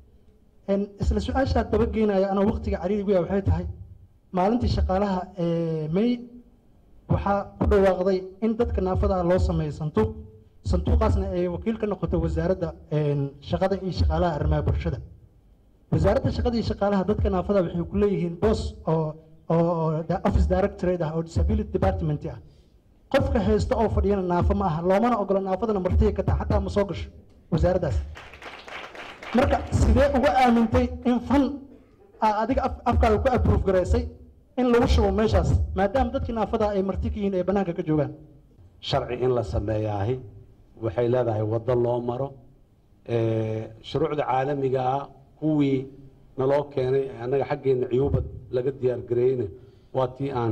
isla su-aashaa dabageynaya anoo waqtiga cariirigu waxay tahay maalintii shaqaalaha may waxaa ku dhawaaqday in dadka naafada ah loo sameeyo sanduuq sanduuqaasna ay wakiil ka noqoto wasaaradda shaqada iyo shaqaalaha arrimaha bulshada wasaaradda shaqada iyo shaqaalaha dadka naafada waxay ku leeyihiin boos oo oo office directorate ah oo disability department ah qofka haysta oo fadhiyana naafo ma aha loomana ogola naafadana martiga ka taha xataa ma soo gasho wasaaraddaas marka sidee uga aamintay in fan aa adiga af- afkaaga ku approve garaysay in lagu shubo meeshaas maadaama dadkii naafada ay marti ka yihiin ee bannaanka ka joogaan sharci in la sameeyaahi waxay leedahay waddo loo maro Eh, shuruucda caalamiga ah kuwii naloo keenay ee annaga xaggeena ciyuubad laga diyaar gareeyeyna waa tii aan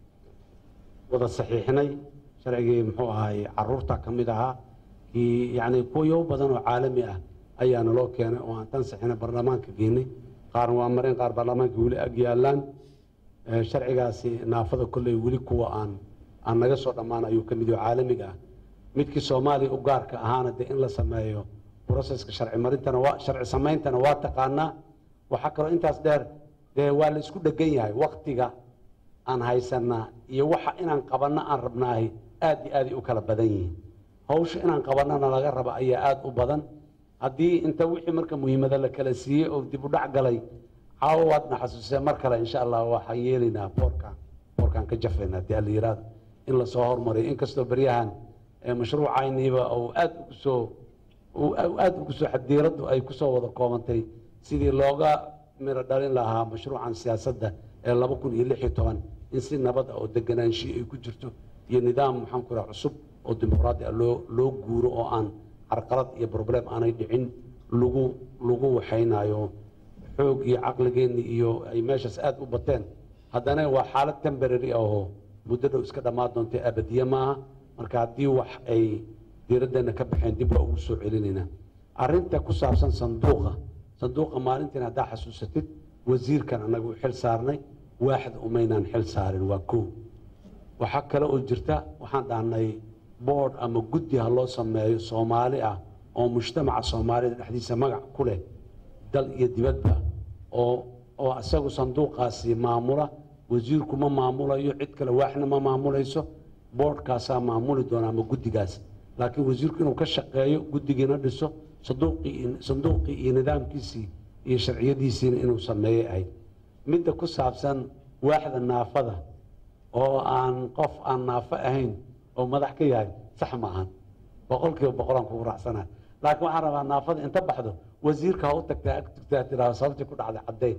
wada saxiixnay sharcigii muxuu ahay caruurta ka mid ahaa kii yacni kuwayo badan oo caalami ah ayaa naloo keenay oo aan tan saxina baarlamaanka geenay qaarna waa mareen qaar baarlamaanka weli ag yaalaan Eh, sharcigaasi naafada kolley weli kuwa aan aan naga soo dhammaan ayuu ka mid yaho caalamiga ah midkii soomaaliya u gaarka ahaana dee in la sameeyo broseska sharci marintana waa sharci sameyntana waa taqaanaa waxaa kaloo intaas dheer dee waa la isku dhegan yahay waktiga aan haysanaa iyo waxa inaan qabanno aan rabnaahi aad iyo aaday u kala badan yihiin hawsha inaan qabannana laga raba ayaa aad u badan haddii inta wixii marka muhiimada la kala siiyey oo dib u dhac galay caawa waadna xasuusee mar kale insha allah waxaan yeelaynaa boorkan boorkan ka jafaynaa dee alla yiraahdo in lasoo hormariyo inkastoo beryahan ee mashruucayniiba uu aad ugu soo uu aad ugu soo xadiiraddu ay kusoo wada koobantay sidii looga miro dhalin lahaa mashruucan siyaasadda ee laba kun iyo lix iyo toban in si nabad ah oo deganaanshiyo ay ku jirto iyo nidaam maxaan ku raha cusub oo dimuqraadi ah loo loo guuro oo aan carqalad iyo problem aanay dhicin lagu lagu waxaynayo xoog iyo caqligeenni iyo ay meeshaas aad u bateen haddana waa xaalad temporary ah oo muddo dhow iska dhammaan doontay abadiye maaha marka haddii wax ay diiraddeena ka baxeen dib waa ugu soo celinaynaa arrinta ku saabsan sanduuqa sanduuqa maalintiin haddaa xasuusatid wasiirkan annaga u xil saarnay waaxda umaynaan xil saarin waa kow waxaa kale oo jirta waxaan dhahnay board ama guddi ha loo sameeyo soomaali ah oo mujtamaca soomaalida dhexdiisa magac ku leh dal iyo dibadba oo oo isagu sanduuqaasi maamula wasiirku ma maamulayo cid kale waaxna ma maamulayso boardkaasaa maamuli doona ama guddigaas laakiin wasiirku inuu ka shaqeeyo guddigiina dhiso sanduuqii sanduuqii iyo nidaamkiisii iyo sharciyadiisiina inuu sameeyey ahayd midda ku saabsan waaxda naafada oo aan qof aan naafo ahayn oo madax ka yahay sax ma ahan boqolkiiba boqolaan kugu raacsanahay laakiin waxaan rabaa naafada inta baxdo wasiirka ha u tagtaa ag tagtaa tiraa sababtii ku dhacday caddayn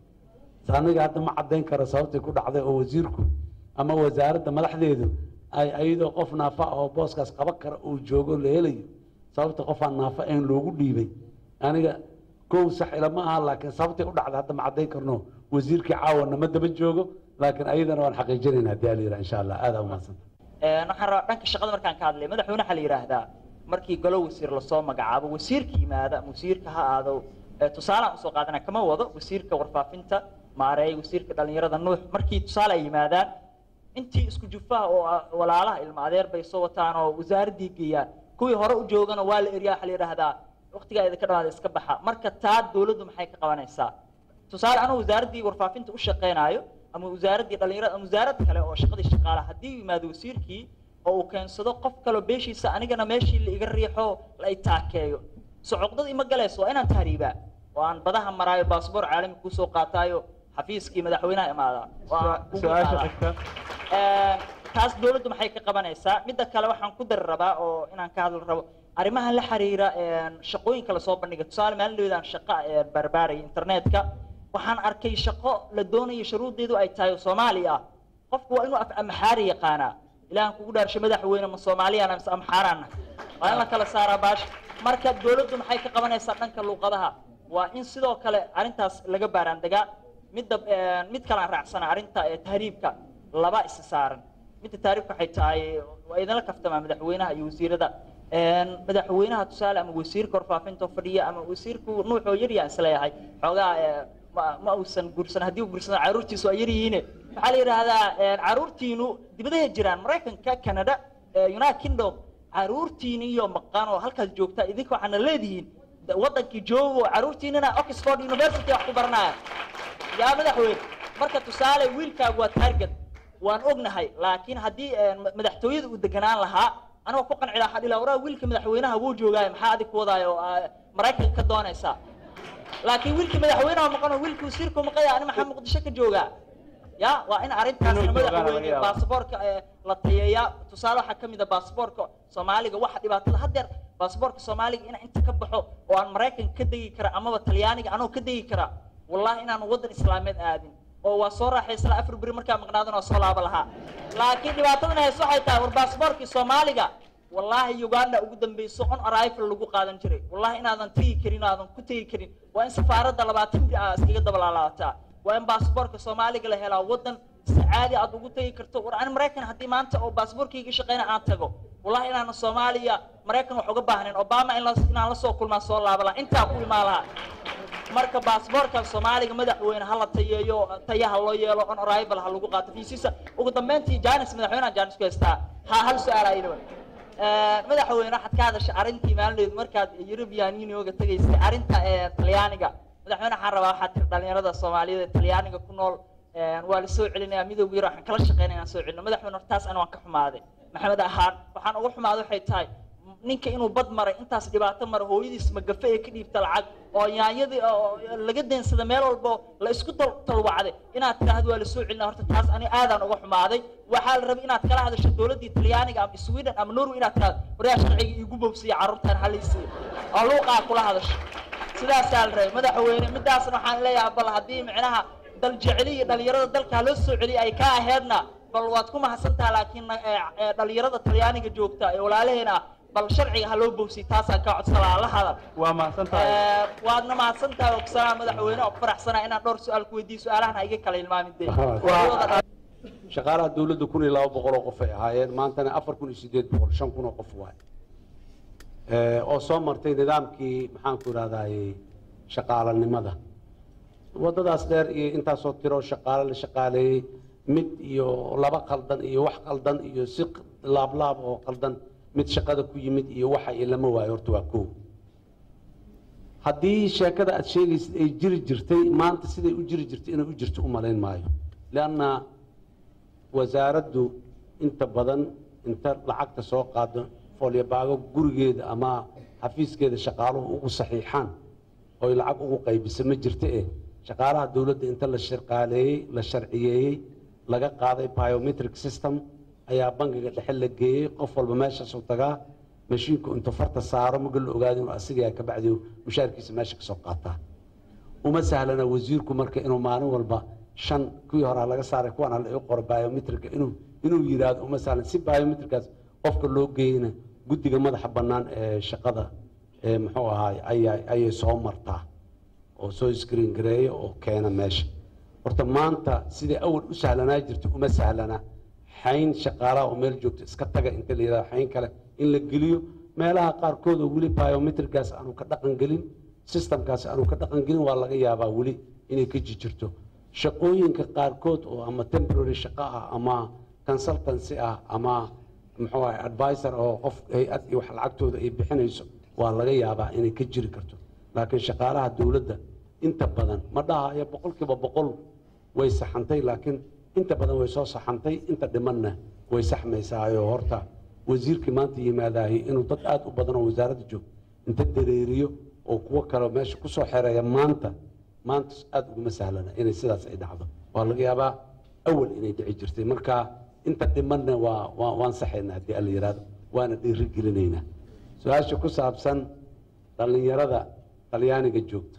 aniga hadda ma caddayn karo sababtii ku dhacday oo wasiirku ama wasaaradda madaxdeedu ay ayadoo qof naafa ah oo booskaas qaban kara uu joogo la helayo sababta qof aan naafo ahayn loogu dhiibay aniga kow sax ilama aha laakiin sababtay u dhacday hadda ma caddayn karno wasiirkii caawana ma daba joogo laakiin ayadana waan xaqiijinaynaa haddii ala yidhaha insha allah aada umahadsanta waxaan rabaa dhanka shaqada markaan ka hadlay madaxweyne waxaa la yidhaahdaa markii golo wasiir lasoo magacaabo wasiirka yimaada ama wasiirka ha aado ee tusaalaan usoo qaadana kama wado wasiirka warfaafinta maareey wasiirka dhallinyarada nuux markii tusaale ay yimaadaan intii isku jufaha oo ah walaalaha ilma adeer bay soo wataan oo wasaaraddii geeyaan kuwii hore u joogana waa la eryaa waxaa la yidhaahdaa waqtigaa idinka dhamaada iska baxa marka taa dowladdu maxay ka qabanaysaa tusaale anuu wasaaraddii warfaafinta u shaqaynaayo ama wasaaraddii dhallinyarada ama wasaarad kale oo shaqadii shaqaalaha haddii uu yimaado wasiirkii oo uu keensado qof kaloo beeshiisa anigana meeshii la iga riixo la i taakeeyo socoqdadii ma galayso waa inaan tahriibaa oo aan badaha maraayo baasboor caalami kuusoo qaataayo xafiiskii madaxweynaha imaadaa oo aan kugu su-aasha qaadaa. xigta Ee, taas dowladdu maxay ka qabanaysaa midda kale waxaan ku dari rabaa oo inaan ka hadli rabo arrimahan la xiriira een, shaqooyinka lasoo bandhiga tusaale maalin dhawedaan shaqa ee barbaaraya internetka waxaan arkay shaqo la doonayo shuruudeedu ay tahay oo soomaali ah qofku waa inuu af amxaari yaqaanaa ilaahan kugu dhaarshay madaxweyne ma soomaaliyana mise amxaaraana waa in la kala saaraa baasha marka dowladdu maxay ka qabanaysaa dhanka luuqadaha waa in sidoo kale arrintaas laga baaraandegaa midda een, mid kale aan raacsana arrinta ee tahriibka laba isa saaran midda taariifka waxay tahay waa idinla kaftamaa madaxweynaha iyo wasiirada Een, madaxweynaha tusaale ama wasiirka warfaafinta oo fadhiya ama wasiirku nuuxoo yaryaan isleeyahay xoogaa ee, ma ma uusan guursan haddii uu guursado caruurtiisu waa yaryihiine waxaa la yidhaahdaa een, caruurtiinu dibadahay jiraan maraykanka canada ee, united kingdom caruurtiini iyo maqan oo halkaas joogta idinka waxaana leedihiin da- wadankii joogo caruurtiinina oxford university wax ku baranaya yaa madaxweyne marka tusaale wiilkaagu waa target waan ognahay laakiin haddii een, ma- madaxtooyada uu deganaan lahaa anigoo ku qanci lahaa dhila waraa wiilka madaxweynaha wuu joogaayo maxaa adig ku wadaayo oo aa maraykanka ka doonaysaa laakiin wiilkii madaxweynaha maqan oo wiilkii wasiirku maqaya ani maxaa muqdisho ka joogaa ya waa in arrintaasna Inuu joogaana laga madaxweyne yaabaa. baasaboorka ee la tayeeyaa tusaale waxaa ka mid a baasaboorka soomaaliga waxa dhibaatada haddeer baasaboorka soomaaliga ina inta ka baxo oo aan maraykanka ka degi kara amaba talyaaniga anoo ka degi kara wallahi inaan waddan islaameed aadin oo waa soo raaxaysla afar beri markaa maqnaadan oo soo laaba lahaa laakiin dhibaatadan hayso waxay tahay war baasboorkii soomaaliga wallaahi uganda ugu dambeyso on arrival lagu qaadan jiray wallahi inaadan tegi karin oo aadan ku tegi karin waa in safaaradda labaatan biri aa iskaga dabalaalaataa waa in baasboorka soomaaliga la helaa waddan si caadi aad ugu tegi karto war ani maraykan haddii maanta oo baasboorkayga shaqeyna aan tago wallahi inaana soomaaliya maraykan wax uga baahnayn obama in la- inaan la soo kulmaa soo laaba lahaa intaa ku imaan lahaa marka baasboorka soomaaliga madaxweyne ha la tayeeyo tayaha loo yeelo on arrival ha lagu qaato fiisiisa ugu dambeyntii janis madaxweynaha janis ku haystaa ha hal su-aal ayadaba madaxweyne waxaad ka hadashay arrintii maalin markaad European Unionga tagaysay arrinta ee Talyaaniga madaxweyne waxaan rabaa waxaad tiri dhalinyarada Soomaaliyeed ee Talyaaniga ku nool ee, waa la soo celinayaa midowga yar waxaan kala shaqeynaa inaan soo celino madaxweyne hortaas ana waan ka xumaaday maxamed ahaan waxaan uga xumaaday waxay tahay ninka inuu bad maray intaas dhibaato maray hooyadiis magafe ee ka dhiibta lacag oo yaanyadii oo laga deensada meel walbo la isku dal- talwacday inaad tiraahdo waa la soo celinaa horta taas ani aadaan uga xumaaday waxaa la rabay inaad kala hadasho dowladdii talyaaniga ama sweden ama norway inaad tiraahdo waryaa sharciga iigu bobsiya carruurtaan halaysiiya oo luuqaa kula hadasho sidaasaa la rabay madaxweyne midaasna waxaan leeyahay bal haddii micnaha dal jeceli iyo dhalinyarada dalka ha loo soo celiya ay ka aheedna bal waad ku mahadsantaha laakiin eh, eh, dhalinyarada talyaaniga joogta ee walaalaheena ah bal sharciga ha loo bogsiy taasaan kaa codsanaa la hadal waa mahadsan tahay Eh, waadna mahadsantahay oo kusanaa madaxweyne oo ku faraxsanaa inaan dhowr su-aal ku weydiiyo su-aalahan ha iga kala ilmaamin dee shaqaalaha dawladda kun iyo laba boqol oo qof ay ahaayeen maantana afar kun iyo sideed boqol shan kun oo qof waay Eh, oo soo martay nidaamkii maxaanku idhahdaye shaqaalanimada waddadaas dheer iyo intaasoo tiro shaqaale la shaqaaleeyey mid iyo laba qaldan iyo wax qaldan iyo si laablaab oo qaldan mid shaqada ku yimid iyo waxa iyo lama waayo horta waa kow haddii sheekada aad sheegaysid ay jiri jirtay maanta siday u jiri jirtay inay u jirto u malayn maayo lianna wasaaraddu inta badan inta lacagta soo qaado foolyabaago gurigeeda ama xafiiskeeda shaqaaluhu ugu saxiixaan oy lacag ugu qaybisa ma jirta eh shaqaalaha dowladda inta la shaqaaleeyey la sharciyeeyey laga qaaday biometric system ayaa bangiga dhexe la geeyey qof walba meeshaasuu tagaa mashiinku intuu farta saaro maga la ogaado inuu asigaa ka bacdi mushaarkiisa meesha kasoo qaataa uma sahlana wasiirku marka inuu maalin walba shan kuwii horaa laga saaray kuwan hala ii qoro biometrika inuu inuu yidhaahdo uma sahlan si biometrikaas qofka loo geeyna guddiga madaxa bannaan ee shaqada ee muxuu ahaay ayaa ayay soo martaa oo soo screen gareeya oo keena meesha horta maanta sidai awal u sahlanaa jirta uma sahlana xayn shaqaalaha oo meel joogto iska taga inta la yidhahdo xayn kale in la geliyo meelaha qaarkood oo weli biometrikaas aanu ka dhaqan gelin systemkaas aanu ka dhaqan gelin waa laga yaabaa weli inay ka jijirto shaqooyinka qaarkood oo ama temporary shaqo ah ama consultancy ah ama muxuu ahay advisor oo qof hay-ad iyo wax lacagtooda ay bixinayso waa laga yaabaa inay ka jiri karto laakiin shaqaalaha dowladda inta badan ma dhahayo boqolkiiba boqol way saxantay laakiin inta badan way soo saxantay inta dhimanna way saxmaysaayo horta wasiirkii maanta yimaadaahi inuu dad aad u badan oo wasaaradda joogo inta dareeriyo oo kuwo kale meesha kusoo xereeya maanta maanta aad uguma sahlana inay sidaas ay dhacdo waa laga yaabaa awal inay dhici jirtay marka inta dhimanna waa waa waan saxaynaa haddii alla yidhaahdo waana dhiiri gelinaynaa su-aasha ku saabsan dhallinyarada talyaaniga joogta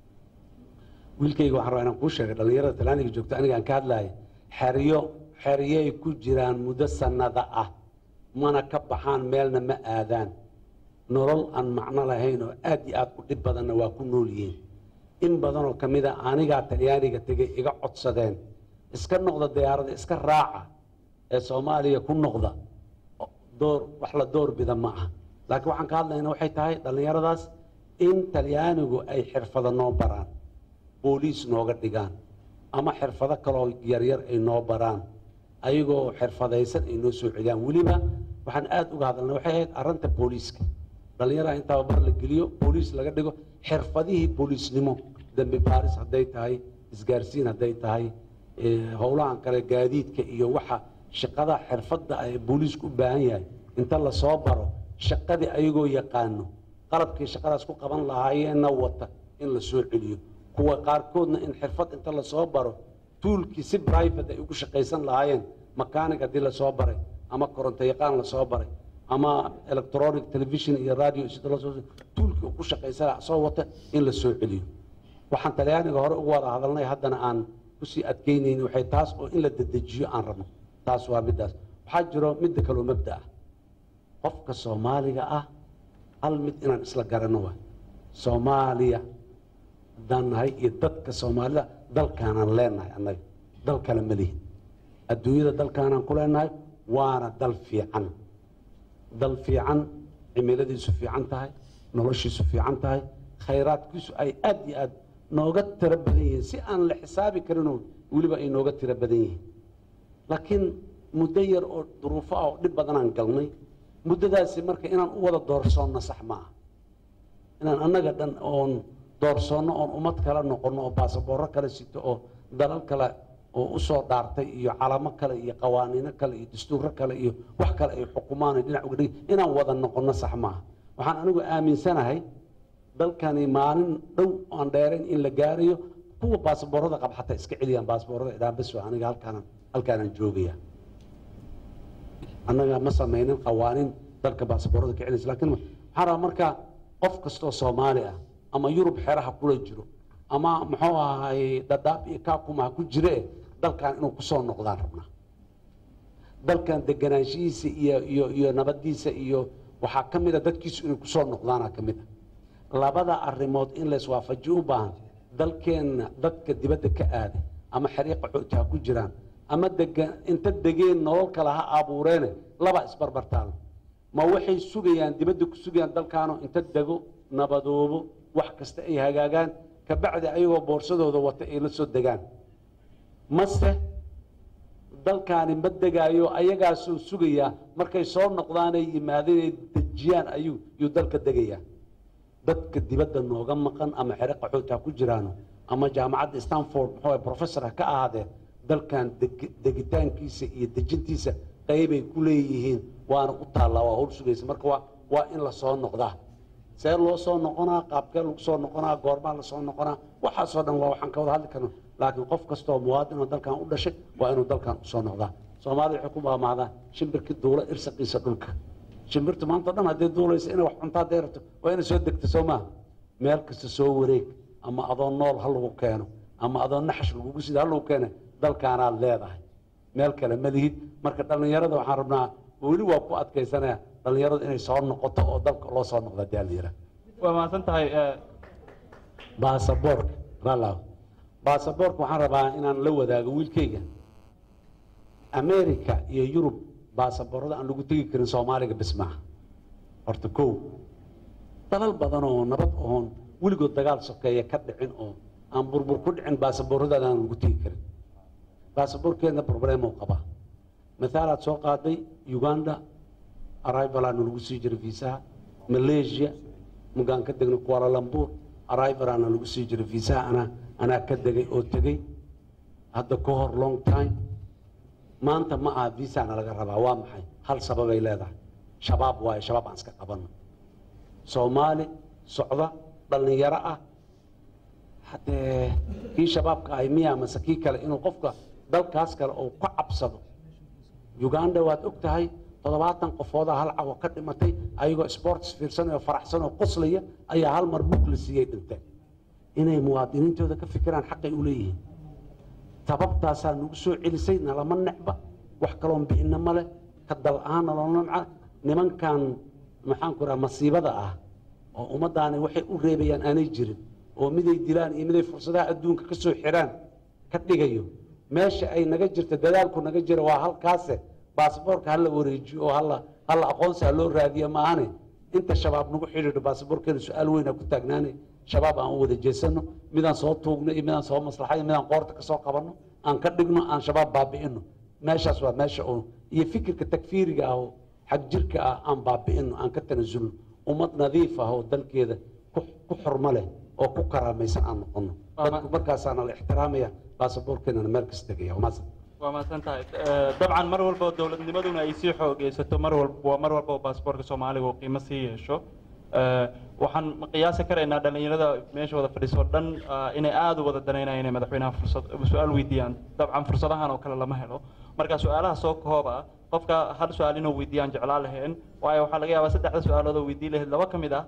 wiilkayga waxaan rabaa inaan kuu sheegay dhallinyarada talyaaniga joogta aniga aan ka hadlaaya xeryo xeryay ku jiraan muddo sannada ah mana ka baxaan meelna ma aadaan nolol aan macno lahayn oo aad iyo aad u dhib badanna waa ku nool yihiin in badanoo ka mid a anigaa talyaaniga tegay iga codsadeen iska noqda diyaarada iska raaca ee soomaaliya ku noqda door wax la door bida ma aha laakiin waxaan ka hadlaynaa waxay tahay dhallinyaradaas in talyaanigu ay xirfado noo baraan booliis nooga dhigaan ama xirfado kaloo yaryar ay noo baraan ayagoo xirfadaysan ay noo soo celiyaan weliba waxaan aad uga hadalnay waxay ahayd arrinta booliiska dhallinyaraha in tababar la geliyo booliis laga dhigo xirfadihii booliisnimo dembi baaris hadday tahay isgaarsiin hadday tahay eh, howlahan kale gaadiidka iyo waxa shaqada xirfadda ay booliisku u baahan yahay inta lasoo baro shaqadii ayagoo yaqaano qalabkii shaqadaas ku qaban lahaayeenna wata in la soo celiyo kuwa qaarkoodna in xirfad inta lasoo baro tuulkii si private ay ugu shaqaysan lahaayeen makaanig haddii lasoo baray ama koronto yaqaan lasoo baray ama electronic television iyo radio sida lasoo tuulkii uu ku shaqaysan lahaa soo wata in la soo celiyo waxaan talyaaniga hore ugu wada hadalnay haddana aan kusii adkeynayni waxay taas oo in la dedejiyo aan rabno taas waa middaas waxaa jiro midda kaloo mabda ah qofka soomaaliga ah hal mid inaan isla garanno waay soomaaliya haddaan nahay iyo dadka soomaalida dalkaanaan leenahay annaga dal kale ma lihin adduunyada dalkaanaan ku leenahay waana dal fiican dal fiican cimiladiisu fiican tahay noloshiisu fiican tahay khayraadkiisu ay aad iyo aad nooga tiro badan yihiin si aan la xisaabi karinoo weliba ay nooga tiro badan yihiin laakiin muddo yar oo duruufo ah oo dhib badanaan galnay muddadaasi marka inaan u wada doorsoonno sax ma ah inaan annaga dhan oon doorsoonno oon ummad kale noqonno oo baasaboorro kale sito oo dalal kale oo u soo dhaartay iyo calamo kale iyo qawaaniino kale iyo dastuurro kale iyo wax kale ay xukumaan dhinac uga dhigi inaan wada noqonno sax maaha waxaan anigu aaminsanahay dalkani maalin dhow aan dheerayn in la gaarayo kuwa baasaboorrada qab xataa iska celiyaan baasaboorrada idhaan bas waa aniga halkaanan halkaanaan joogaya annaga ma samaynin qawaaniin dalka baasaboorrada ka celinaysa laakiin waxaan rabaa markaa qof kastoo soomaali ah ama yurub xeraha kula jiro ama muxuu ahay dhadhaab iyo kaakuma ha ku jire dalkan inuu kusoo noqdaan rabnaa dalkan deganaanshihiisa iyo iyo iyo nabadiisa iyo waxaa ka mid a dadkiisu inay kusoo noqdaana ka mid a labada arrimood in layswaafajiyo u baahan dalkeenna dadka dibadda ka aaday ama xariiqa xooti ha ku jiraan ama degan inta degeen nolol kale ha abuureene laba isbarbartaal ma waxay sugayaan dibadda ku sugayaan dalkaano inta dego nabadoobo wax kasta ay hagaagaan kabacdi ayagoo boorsadooda wata ay la soo degaan mase dalkaani ma degaayo ayagaasoo sugayaa markay soo noqdaanay yimaadeen ay dejiyaan ayuu yuu dalka degayaa dadka dibadda nooga maqan ama xere qaxooti ha ku jiraano ama jaamacadda stanford muxuu professor ha ka ahaadeen dalkan deg- degitaankiisa iyo dejintiisa qaybay ku leeyihiin waana u taallaa waa howl sugaysa marka waa waa in la soo noqdaa see loo soo noqonaa qaabkee lagu soo noqonaa goormaa la soo noqonaa waxaasoo dhan waa waxaan ka wada hadli karno laakiin qof kastoo muwaadin oo dalkan u dhashay waa inuu dalkan usoo noqdaa soomaalida waxay ku maamaadaan shimbirkii duula irsaqiisa dhulka shimbirtu maanta o dhan haddii duulaysa inay wax cuntaa hadday rabto waa inay soo degto soo maaha meel kasta soo wareeg ama adoo nool ha lagu keeno ama adoo naxash lagugu sida ha lagu keene dalkaanaad leedahay meel kale ma lihid marka dhallinyarada waxaan rabnaa weli waa ku adkaysanaya dhallinyaradu inay soo noqoto oo dalka loo soo noqdo haddii aan la yidhaha waa mahadsan tahay baasaboorka ralaw baasaboorka waxaan rabaa inaan la wadaago wiilkayga america iyo yurub baasaboorada aan lagu tegi karin soomaaliga bis maaha horta kow dalal badan oo nabad oon weligood dagaal sokeeya ka dhicin oo aan burbur ku dhicin baasabooradaada aan lagu tegi karin baasaboorkeedna problemuu qabaa mathaalaad soo qaaday uganda arrivalaana lagu sii jiray viisaha malaysia mugaan ka degnay kuala lumpur arrivalaana lagu sii jiray viisaha anaa anaa ka degay oo tegey hadda ka hor long time maanta ma aha viisana laga rabaa waa maxay hal sababay leedahay shabaab waayo shabaab aan iska qabanno soomaali socda dhallinyaro ah haddee kii shabaabka ahay miya mase kii kale inuu qofka dalkaas kale uu ka cabsado uganda waad og tahay toddobaatan qofooda hal cawo ka dhimatay ayagoo sports fiirsanayoo faraxsan oo qoslaya ayaa hal mar bug la siiyey dhinteen inay muwaadiniintooda ka fikiraan xaqay u leeyihiin tababtaasaa nagu soo celisay nalama necba wax kaloon bixinna male ka dal ahaan nalona naca nimankan maxaanku raha masiibada ah oo ummaddaani waxay u reebayaan aanay jirin oo miday dilaan iyo miday fursadaha adduunka ka soo xiraan ka dhigayo meesha ay naga jirto dadaalku naga jira waa halkaase baasaboorka hala wareejiyo oo hala hala aqoonsi ha loo raadiyo maahane inta shabaab nagu xidhiidho baasaboorkeena su-aal weyn ha ku taagnaane shabaab aan u wada jeesano midaan soo tuugno iyo midaan soo maslaxayo midaan qoorta ka soo qabanno aan ka dhigno aan shabaab baabi'ino meeshaas waa meesha oo iyo fikirka takfiiriga ah oo xag jirka ah aan baabi'ino aan ka tanasulno ummad nadiif ah oo dalkeeda ku ku xurmo leh oo ku karaamaysan aan noqono dadku markaasaana la ixtiraamaya baasaboorkeenana meel kasta tegaya waa mahadsan waa mahadsan tahay dabcan mar walba oo dowladnimaduna ay sii xoogeysato mar walba mar walba oo baasaboorka soomaaliga uu qiimo sii yeesho waxaan qiyaasi karaynaa dhallinyarada meesha wada fadhiisoo dhan inay aada u wada danaynayaan inay madaxweynaha fursad su-aal weydiiyaan dabcan fursadahan oo kale lama helo marka su-aalaha soo kooba qofka hal su-aal inuu weydiiyaan jeclaa laheen waayo waxaa laga yaabaa saddexda su-aalood oo weydiin lahayd laba ka mid ah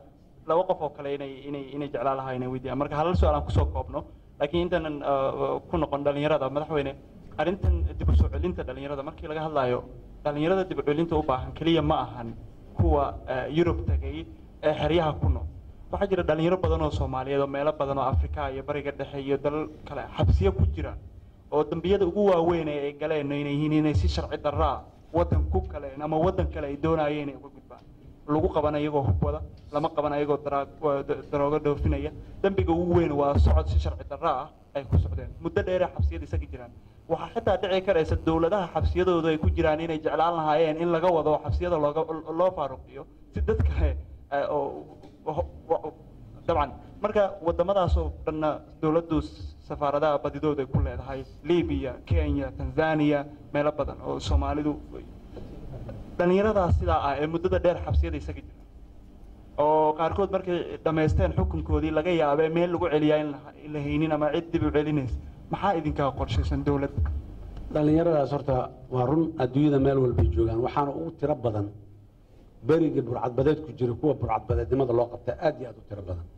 laba qof oo kale inay inay inay jeclaan lahaa inay weydiiyaan marka halal su-aal aan kusoo koobno laakiin intaanan ah, ku noqon dhalinyarada madaxweyne arrintan dib u soo celinta dhalinyarada markii laga hadlayo dhalinyarada dib u celinta u baahan keliya ma ahan kuwa ah, yurub tagay ee xeryaha ku nool waxaa jira dhalinyaro badan oo soomaaliyeed oo meelo badan oo afrika iyo bariga dhexe iyo dalal kale xabsiyo ku jira oo dambiyada ugu waaweyn ee ay galeen inay yihiin inay si sharci darraa waddan ku galeen ama waddan kale ay doonayeen inay uga gudbaan lagu qaban ayagoo hubwada lama qaban ayagoo daraag- waa da- daroogo dhoofinaya dembiga ugu weyn waa socod si sharci darra ah ay ku socdeen muddo dheeree xabsiyada isaga jiraan waxaa xitaa dhici karaysa dowladaha xabsiyadoodu ay ku jiraan inay jeclaan lahaayeen in laga wado oo xabsiyada looga loo faaruqiyo si dad kale eh, oo oo- oo- dabcan marka wadamadaasoo dhanna dowladdu safaaradaha badidooda ay ku leedahay libiya kenya tanzania meelo badan oo soomaalidu dhalinyaradaas sidaa ah ee muddada dheer xabsiyada isaga jira oo qaarkood markay dhammaysteen xukunkoodii laga yaabee meel lagu celiyaa in la- in la haynin ama cid dib u celinaysa maxaa idinkaa qorshaysan dowladda dhallinyaradaas horta waa run adduunyada meel walbay joogaan waxaana ugu tiro badan berigii burcadbadeed ku jira kuwa burcadbadeednimada loo qabta aad iyo aad u tiro badan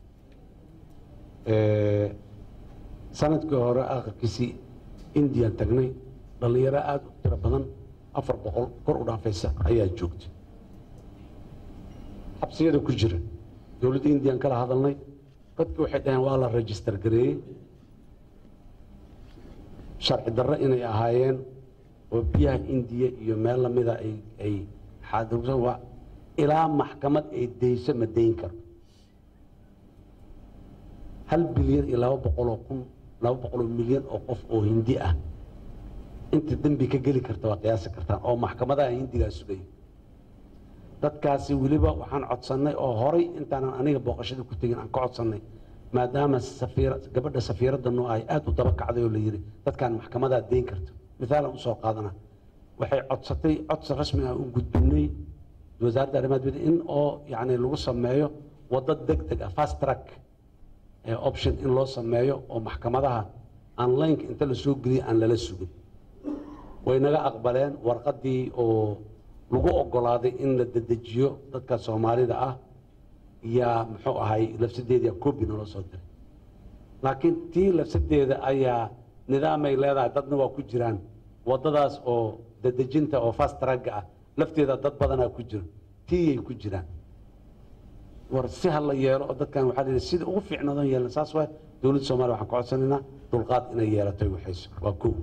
Eh, sanadkii hore akhirkiisii indian tagnay dhallinyaro aad u tiro badan afar boqol kor u dhaafaysa ayaa joogta xabsiyada ku jira dowladda indian kala hadalnay dadki waxay dhaheen waa la register gareeyey sharci darro inay ahaayeen oo biyaha indiya iyo meel lamida ay ay xaadirsan waa ilaa maxkamad ay deyso ma dayn karo hal bilyan iyo laba boqoloo kun laba boqoloo milyan oo qof oo hindi ah inta dembi ka geli karta waa qiyaasi kartaan oo maxkamadaha hindigaa sugaya dadkaasi weliba waxaan codsannay oo horay intaanan aniga booqashada ku tegin aan ka codsannay maadaama safiira gabadha safiiradda noo ahay aad u daba kacday oo la yidhi dadkaan maxkamadaa deyn karto mithaalan usoo qaadana waxay codsatay codsi rasmi ah u gudbinay wasaaradda arrimaha dibadda in oo yacni lagu sameeyo waddo deg deg ah fast track ee option in loo sameeyo oo maxkamadaha online inta la soo geliya aan lala sugin way naga aqbaleen warqaddii oo lagu oggolaaday in la dedejiyo dadka soomaalida ah yaa muxuu ahay lafsadeeda copy naloo soo diray laakiin tii lafsadeeda ayaa nidaamay leedahay dadna waa ku jiraan waddadaas oo dedejinta oo fast tracka ah lafteeda dad badanaa ku jiro tiiyay ku jiraan war si ha la yeelo oo dadkan waxaa la yidhi sida ugu fiicnaadon yeelan saas waay dowladda soomaaliya waxaan ka codsanaynaa dulqaad inay yeelato ay waxayso waa kow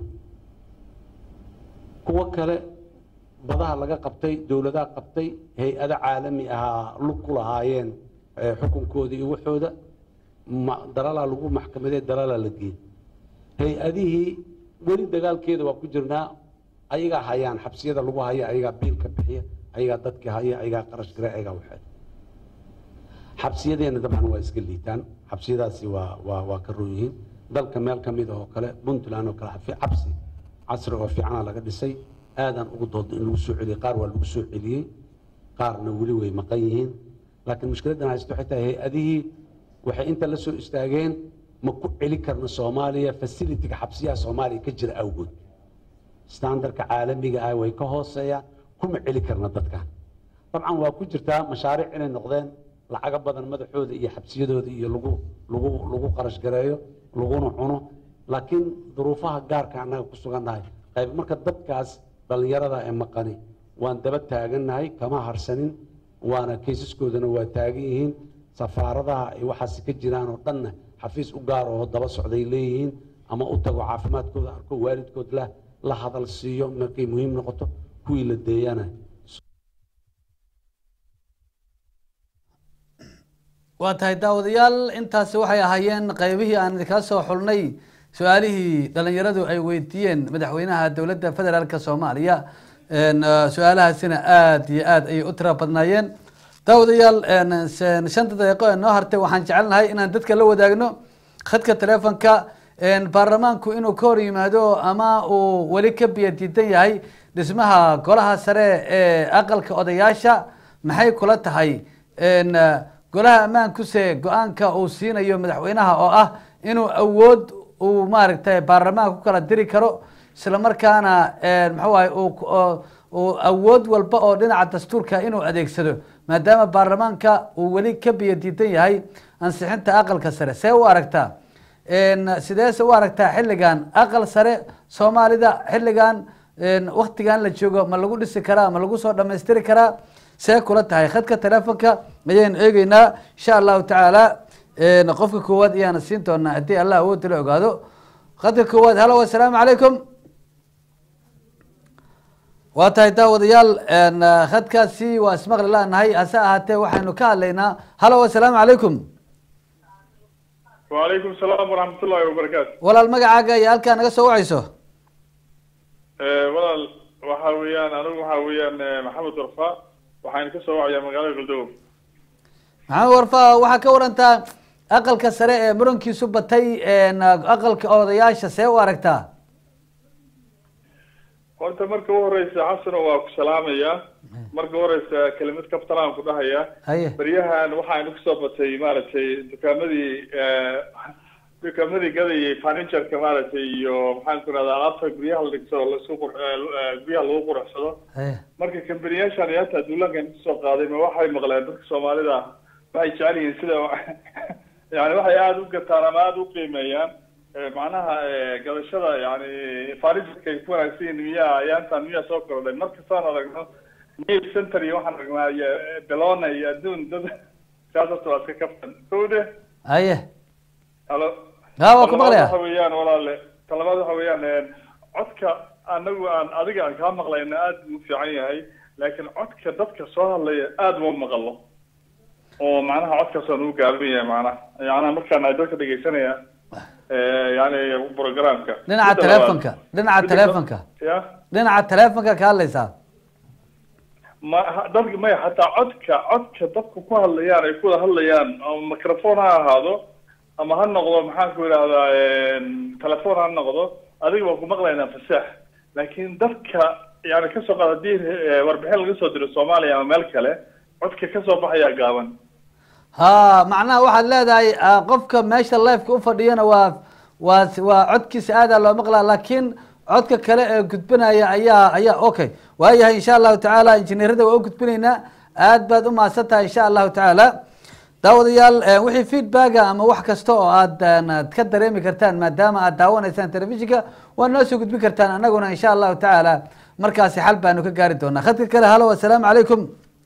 kuwo kale badaha laga qabtay dowladaha qabtay hay-ado caalami ahaa lug ku lahaayeen eh, xukunkooda iyo waxooda ma- dalalaa lagu maxkamadee dalalaa la geeyey hay-adihii weli dagaalkeeda waa ku jirnaa ayagaa hayaan xabsiyada lagu haya ayagaa biilka bixiya ayagaa dadka haya ayagaa qarash gare ayagaa waxeed xabsiyadeena dabcan waa iska liitaan xabsiyadaasi waa waa waa ka roon yihiin dalka meel ka mid ah oo kale puntland oo kale xafi- xabsi casri oo fiicana laga dhisay aadaan ugu dooda in lagu soo celiyey qaar waa lagu soo celiyey qaarna weli way maqan yihiin laakiin mushkiladdan haysto waxay tahay hay-adihii waxay inta la soo istaageen ma ku celi karna soomaaliya facilitiga xabsiyaha soomaaliya ka jira awgood standardka caalamiga ah way ka hooseeyaan kuma celi karna dadkan dabcan waa ku jirtaa mashaariic inay noqdeen lacaga badan madaxooda iyo xabsiyadooda iyo lagu lagu lagu qarash gareeyo laguna cuno laakiin duruufaha gaarka annaga ku sugannahay qayb marka dadkaas dhallinyarada ee maqani waan daba taagannahay kama harsanin waana kaysaskoodana waa taagan yihiin safaaradaha ay waxaas ka jiraan oo dhanna xafiis u gaar oo daba socday leeyihiin ama u tago caafimaadkooda arko waalidkood la la hadal siiyo markay muhiim noqoto kuwii la deeyana waa tahay daawadayaal intaasi waxay ahaayeen qaybihii aan idinkaa soo xulnay su-aalihii dhalinyaradu ay weydiiyeen madaxweynaha dowladda federaalk soomaaliya En, eh, su-aalahaasina aada iyo aada ayay u tira badnaayeen daawadayaal en, sen- shanta daqiiqo ee noo hartay waxaan jecelnahay inaan dadka la wadaagno khadka telefonka en, baarlamaanku inuu ka hor yimaado ama uu weli ka biyo diidan yahay dhismaha golaha sare ee aqalka odayaasha maxay kula tahay En, eh, golaha ammaankuse go-aanka uu siinayo madaxweynaha oo ah inuu awood uu maaragtay baarlamaanka ku kala diri karo isla markaana muxuu ahay uu ku- oo- uu awood walba oo dhinaca dastuurka inuu adeegsado maadaama baarlamaanka uu weli ka biyo diidan yahay ansixinta aqalka sare see u aragtaa sideese u aragtaa xilligan aqal sare soomaalida xilligan waktigan la joogo ma lagu dhisi karaa ma lagu soo dhamaystiri karaa see kula tahay khadka telefonka ayaynu eegeynaa insha allahu tacaala qofka koowaad ayaana siin doonaa haddii allah awoodda la ogaado khadka koowaad halo assalaamu calaykum waa tahay daawadayaal khadkaasi waa ismaqli lanahay hase ahaatee waxaynu ka hadlaynaa halo assalaamu calaykum وعليكم السلام ورحمة الله وبركاته walaal magacaaga iyo halkaa naga soo wacayso walaal waxa weeyaan anigu waxa weeyaan maxamed warfa waxaan ka soo wacayaa magaalada galdow maxamed warfa waxaa ka warantaa aqalka sare ee murankiisu batay aqalka odayaasha see u aragtaa horta marka u horeysa xasano waa ku salaamayaa marka u horeysa kelimad kabtanaan ku dhahayaa haye baryahan waxaanu kusoo batay maaragtay dukaamadii dukaamadii gadayay furnitureka maaragtay iyo maxaan ku rahdaa alaabta guryaha la dhigto oo laisku qur guryaha lagu quruxsado haye marka kambaniyaashan iyo hataa duulaankan kusoo qaaday ma waxay maqleen dadka soomaalida ah waxay jecel yihiin sida yani waxay aada u gataan ama aada u qiimeeyaan macnaha gadashada yani furnitureka ay ku wanaagsan yihiin miyaa ayaantan miyaa soo kordhay markastaan aragno nail center iyo waxaan aragnaa iyo belona iyo adduun dad kaas horta waa iska kaftan kowde haye halo ha waa ku maqlaya waxa weeyaan walaale talabaad waxa weeyaan codka anagu aan adiga aan kaa maqlayna aada buu u fiican yahay laakiin codka dadka soo hadlaya aada uma maqalo oo macnaha codkaas aan ugu gaaban yahay macnaha yacnaa markaan ay dadka dhegeysanaya yani programka dhinaca Midda labaad- telefonka dhinaca midda telefonka ya dhinaca telefonka ka hadlaysaa ma ha- dadka maya hataa codka codka dadku ku hadlayaan ay ku wada hadlayaan ama microphone ha ahaado ama ha noqdo maxaan ku idhahdaa telephone ha noqdo adiga waa ku maqlaynaa fasax laakiin dadka yani kasoo qaad haddii eh, warbixin laga soo diro soomaaliya ama meel kale codka kasoo baxayaa gaaban ha macnaha waxaad leedahay ah, qofka meesha lifeka ufadhiyana waa waa waa codkiisa aadaa loo maqlaa laakiin codka kale ee gudbinaya ayaa ayaa okay waayahay insha allahu tacaala injineerada waa u gudbinaynaa aad baad u mahadsan tahay insha allahu tacaala daawadayaal eh, wixii feedbacka ama wax kasta oo aad eh, aad ka dareemi kartaan maadaama aad daawanaysaan telefishinka waa noo soo gudbin kartaan anaguna insha allahu tacaala markaasi xal baanu ka gaari doonaa khadka kale halo assalaamu calaykum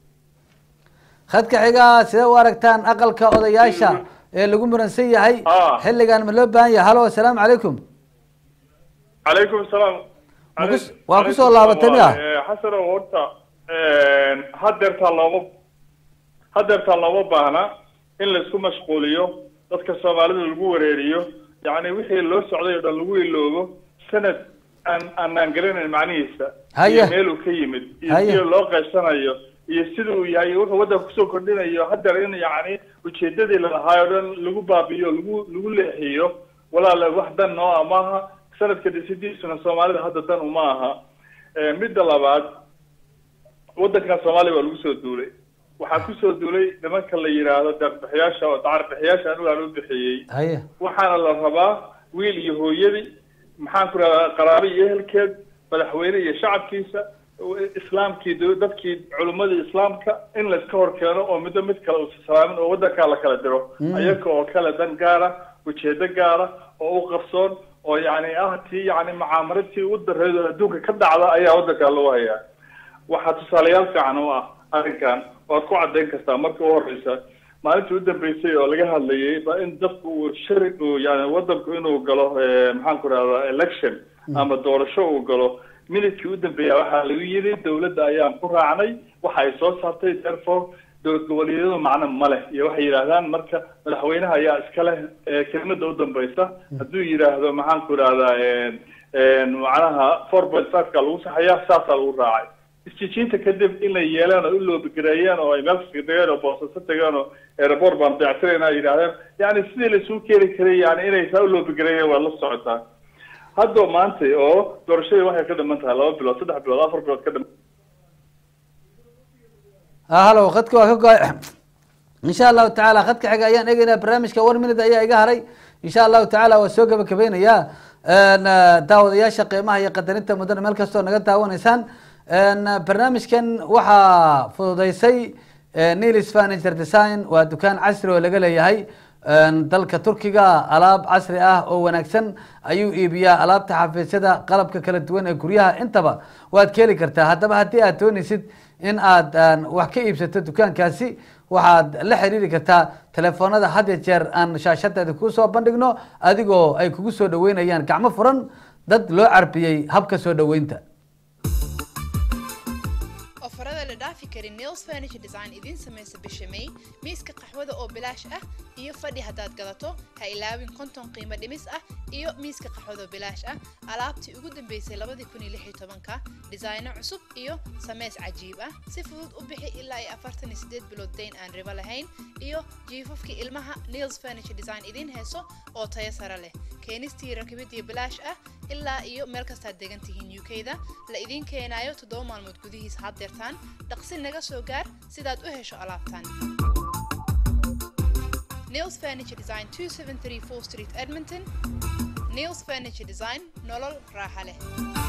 khadka xiga sidee u aragtaan aqalka odayaasha ee lagu muransan yahay xilligan ma loo baahan yahay halo assalaamu calaykum calaykum salaam Ma kus- waa kusoo laabatay miya xasano horta hadeertaa looma hadeertaa looma baahna in laisku mashquuliyo dadka soomaalida lagu wareeriyo yacni wixii loo socday oo dhan lagu iloobo sanad aan aanaan garanayn macnihiisa Haye. iyo meel uu ka yimid iyo Haye. sida loo qaybsanayo iyo sida uu yahay iyo wuxuu waddanka kusoo kordhinayo hadeer in yacni ujeedadii lalahaay oo dhan lagu baabi'iyo lagu lagu leexiyo walaala wax dan noo ah maaha sanadka dhisidiisuna soomaalida hadda dan uma aha Eh, midda labaad waddankan soomaaliya waa lagu soo duulay waxaa kusoo duulay nimanka la yidhaahdo deeqbixiyaasha oo dacarbixiyaasha anigu aan u bixiyey haye waxaana la rabaa wiil iyo hooyadii maxaan ku rahdaa qaraabo iyo ehelkeed madaxweyne iyo shacabkiisa islaamkii dowlad- dadkii culimmadii islaamka in layska hor keeno oo midba mid kale uusa salaamin oo waddankaa la kala diro Mm. ayaga oo kale dan gaara ujeedo gaara oo u qarsoon oo yacni ah tii yacni macaamaradtii u dareed oo adduunka ka dhacda ayaa waddankaa lagu hayaa waxaa tusaalayaal fiican u ah arrinkan waad ku caddayn kartaa marka u horeysa maalintii u dambeysay oo laga hadlayay ba in dadku uu shari uu yani waddanku inuu galo eh, maxaan ku rahdaa election ama doorasho uu galo minidkii u dambeeya waxaa lagu yidhi dowladda ayaan ku raacnay waxa ay soo saartay therefore dowlad goboleedyadu macno ma leh iyo waxay yidhaahdaan marka madaxweynaha ayaa iska leh eh, kelimada u dambeysa hadduu yidhaahdo maxaan ku idhahdaa macnaha four point five-ka lagu saxayaa saasaa lagu raacay isjijiinta kadib in la yeelaan oo u loobigareeyaan oo ay meel kaska degeen oo boosaaso tegeen oo airport baan dayactirayna ay yidhahdeen yani sidii laisugu keeni karay yani inay saa u loobigareeyeen waad la socotaa hadda maanta oo doorashadii waxay ka dhiman tahay laba bilood saddex bilood afar bilood ka dhiman ah halo khadka waa ka go- insha allahu tacaala khadka xiga ayaan eegeynaa barnaamijka one minute ayaa iga haray insha allahu tacaala waa soo gabagabeynayaa daawadayaasha qiimaha iyo qadarinta mudana meel kastoo naga daawanaysaan barnaamijkan waxaa fududeysay nilis furniture design waa dukaan casri oo laga leeyahay dalka turkiga alaab casri ah oo wanaagsan ayuu iibiyaa alaabta xafiisyada qalabka kala duwan ee guryaha intaba waad ka heli kartaa haddaba haddii aad doonaysid in aad wax ka iibsato dukaankaasi waxaad la xiriiri kartaa telefoonada had ya jeer aan shaashadeeda kuu soo bandhigno adigoo ay kugu soo dhaweynayaan gacmo furan dad loo carbiyey habka soo dhaweynta ofarada la dhaafi karin nails furniture design idiin samaysa bisha may miiska qaxwada oo bilaash ah iyo fadhi haddaad gadato ha ilaawin konton qiimo dhimis ah iyo miiska qaxwada oo bilaash ah alaabtii ugu dambeysay labadii kun iyo lix iyo tobanka dhisayno cusub iyo sameys cajiib ah si fudud u bixi ilaa iyo afartan iyo sideed bilood dayn aan ribo lahayn iyo jiifafkii ilmaha nails furniture design idiin heeso oo tayo sare leh keenistii rakibidii bilaash ah ilaa iyo meel kastaad degan tihiin UK-da la idiin keenayo toddoba maalmood gudihiis haddeertaan dhaqsi naga soo gaar sidaad u hesho alaabtan Nails Furniture Design 2734 Street Edmonton Nails Furniture Design nolol raaxa leh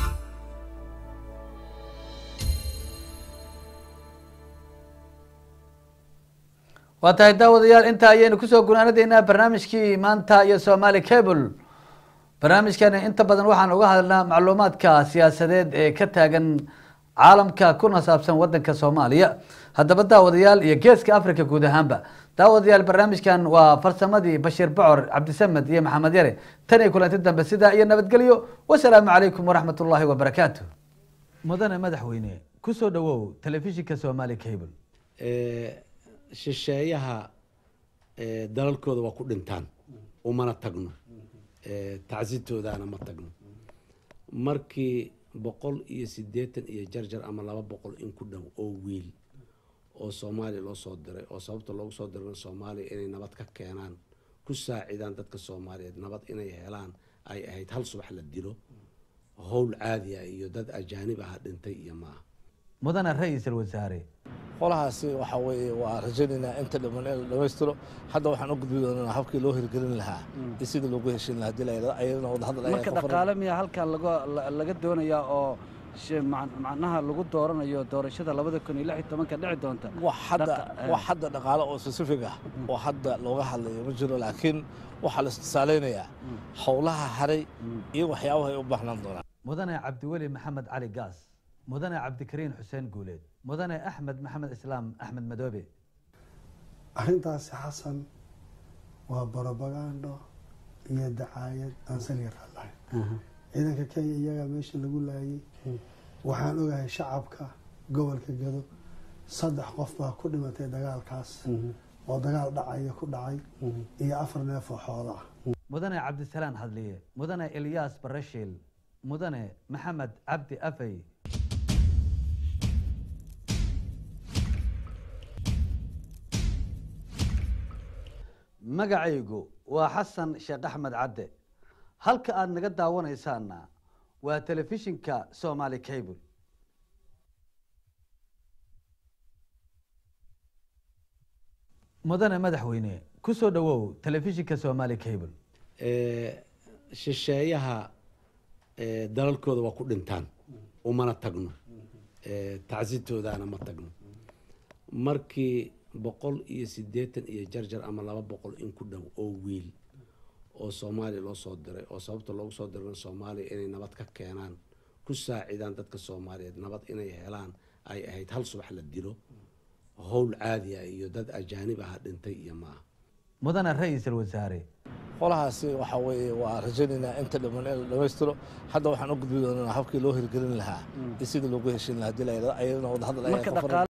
waa tahay daawadayaal intaa ayaynu kusoo gunaanadeynaa barnaamijkii maanta iyo somali cable barnaamijkani inta badan waxaan uga hadalnaa macluumaadka siyaasadeed ee ka taagan caalamka kuna saabsan wadanka soomaaliya haddaba daawadayaal iyo geeska africa guud ahaanba daawadayaal barnaamijkan waa farsamadii bashiir bocor cabdisamed iyo maxamed yare tan iyo kulanti dambe sidaa iyo nabadgelyo wasalaamu calaykum waraxmat ullaahi wabarakaatu mudane madaxweyne kusoo dhawow telefishinka somali cable shisheeyaha dalalkooda waa ku dhintaan umana tagno tacsitoodaana ma tagno markii boqol iyo siddeetan iyo jarjar ama laba boqol in ku dhow oo wiil oo soomaaliya loo soo diray oo sababta loogu soo dirana soomaaliya inay nabad ka keenaan ku saacidaan dadka soomaaliyeed nabad inay helaan ay ahayd hal subax la dilo howl caadi ah iyo dad ajaanib ah dhintay iyo maaha mudane ra-iisul wasaare qolahaasi waxa weeye waa rajaynaynaa inta dhiman in la dhammaystiro hadda waxaan u gudbi doonaa habkii loo hirgelin lahaa iyo sidii loogu heshin lahaa hadii la yidhahdo ayadana wadahadal ayaa marka ka furan. dhaqaale miyaa halkan laga la- laga doonayaa oo shi- mac- macnaha lagu dooranayo doorashada labada kun iyo lix iyo tobanka dhici doonta wax hadda Dhaqa- wax hadda dhaqaale oo specific ah oo hadda looga hadlayo ma jiro laakiin waxaa la istisaaleynayaa howlaha haray iyo waxyaabaha ay u baahnaan doonaan mudane cabdiweli maxamed cali gaas mudane cabdikariin xuseen guuleed mudane axmed maxamed islaam axmed madoobe arrintaasi xasan waa barobagando iyo dacaayad aan saliga raadlahayn ciidanka kenya iyagaa meesha lagu laayay waxaan ogahay shacabka gobolka gado saddex qof baa ku dhimatay dagaalkaas oo dagaal dhacaya ku dhacay iyo afar neef oo xoola ah mudane cabdisalaan hadliye mudane ilyaas barashiil mudane maxamed cabdi afey magacaygu waa xasan sheekh axmed cadde halka aad naga daawanaysaana waa telefishinka somali cable mudane madaxweyne kusoo dhawow telefishinka somali cable shisheeyaha eh, dalalkooda waa ku dhintaan umana tagno Eh, tacsitoodaana ma tagno markii boqol iyo siddeetan iyo jarjar ama laba boqol in ku dhow oo wiil oo soomaaliya loo soo diray oo sababta loogu soo dirana soomaaliya inay nabad ka keenaan ku saacidaan dadka soomaaliyeed nabad inay helaan ay ahayd hal subax la dilo howl caadi ah iyo dad ajaanib ah dhintay iyo maaha mudane ra-iisul wasaare qolahaasi waxa weeye waa rajaynaynaa inta dhiman in la dhammaystiro hadda waxaan u gudbi doonaa habkii loo hirgelin lahaa iyo sidii loogu heshin lahaa hadii la yidhahdo ayadana wadahadal ayaa marka ka furan. dhaqaale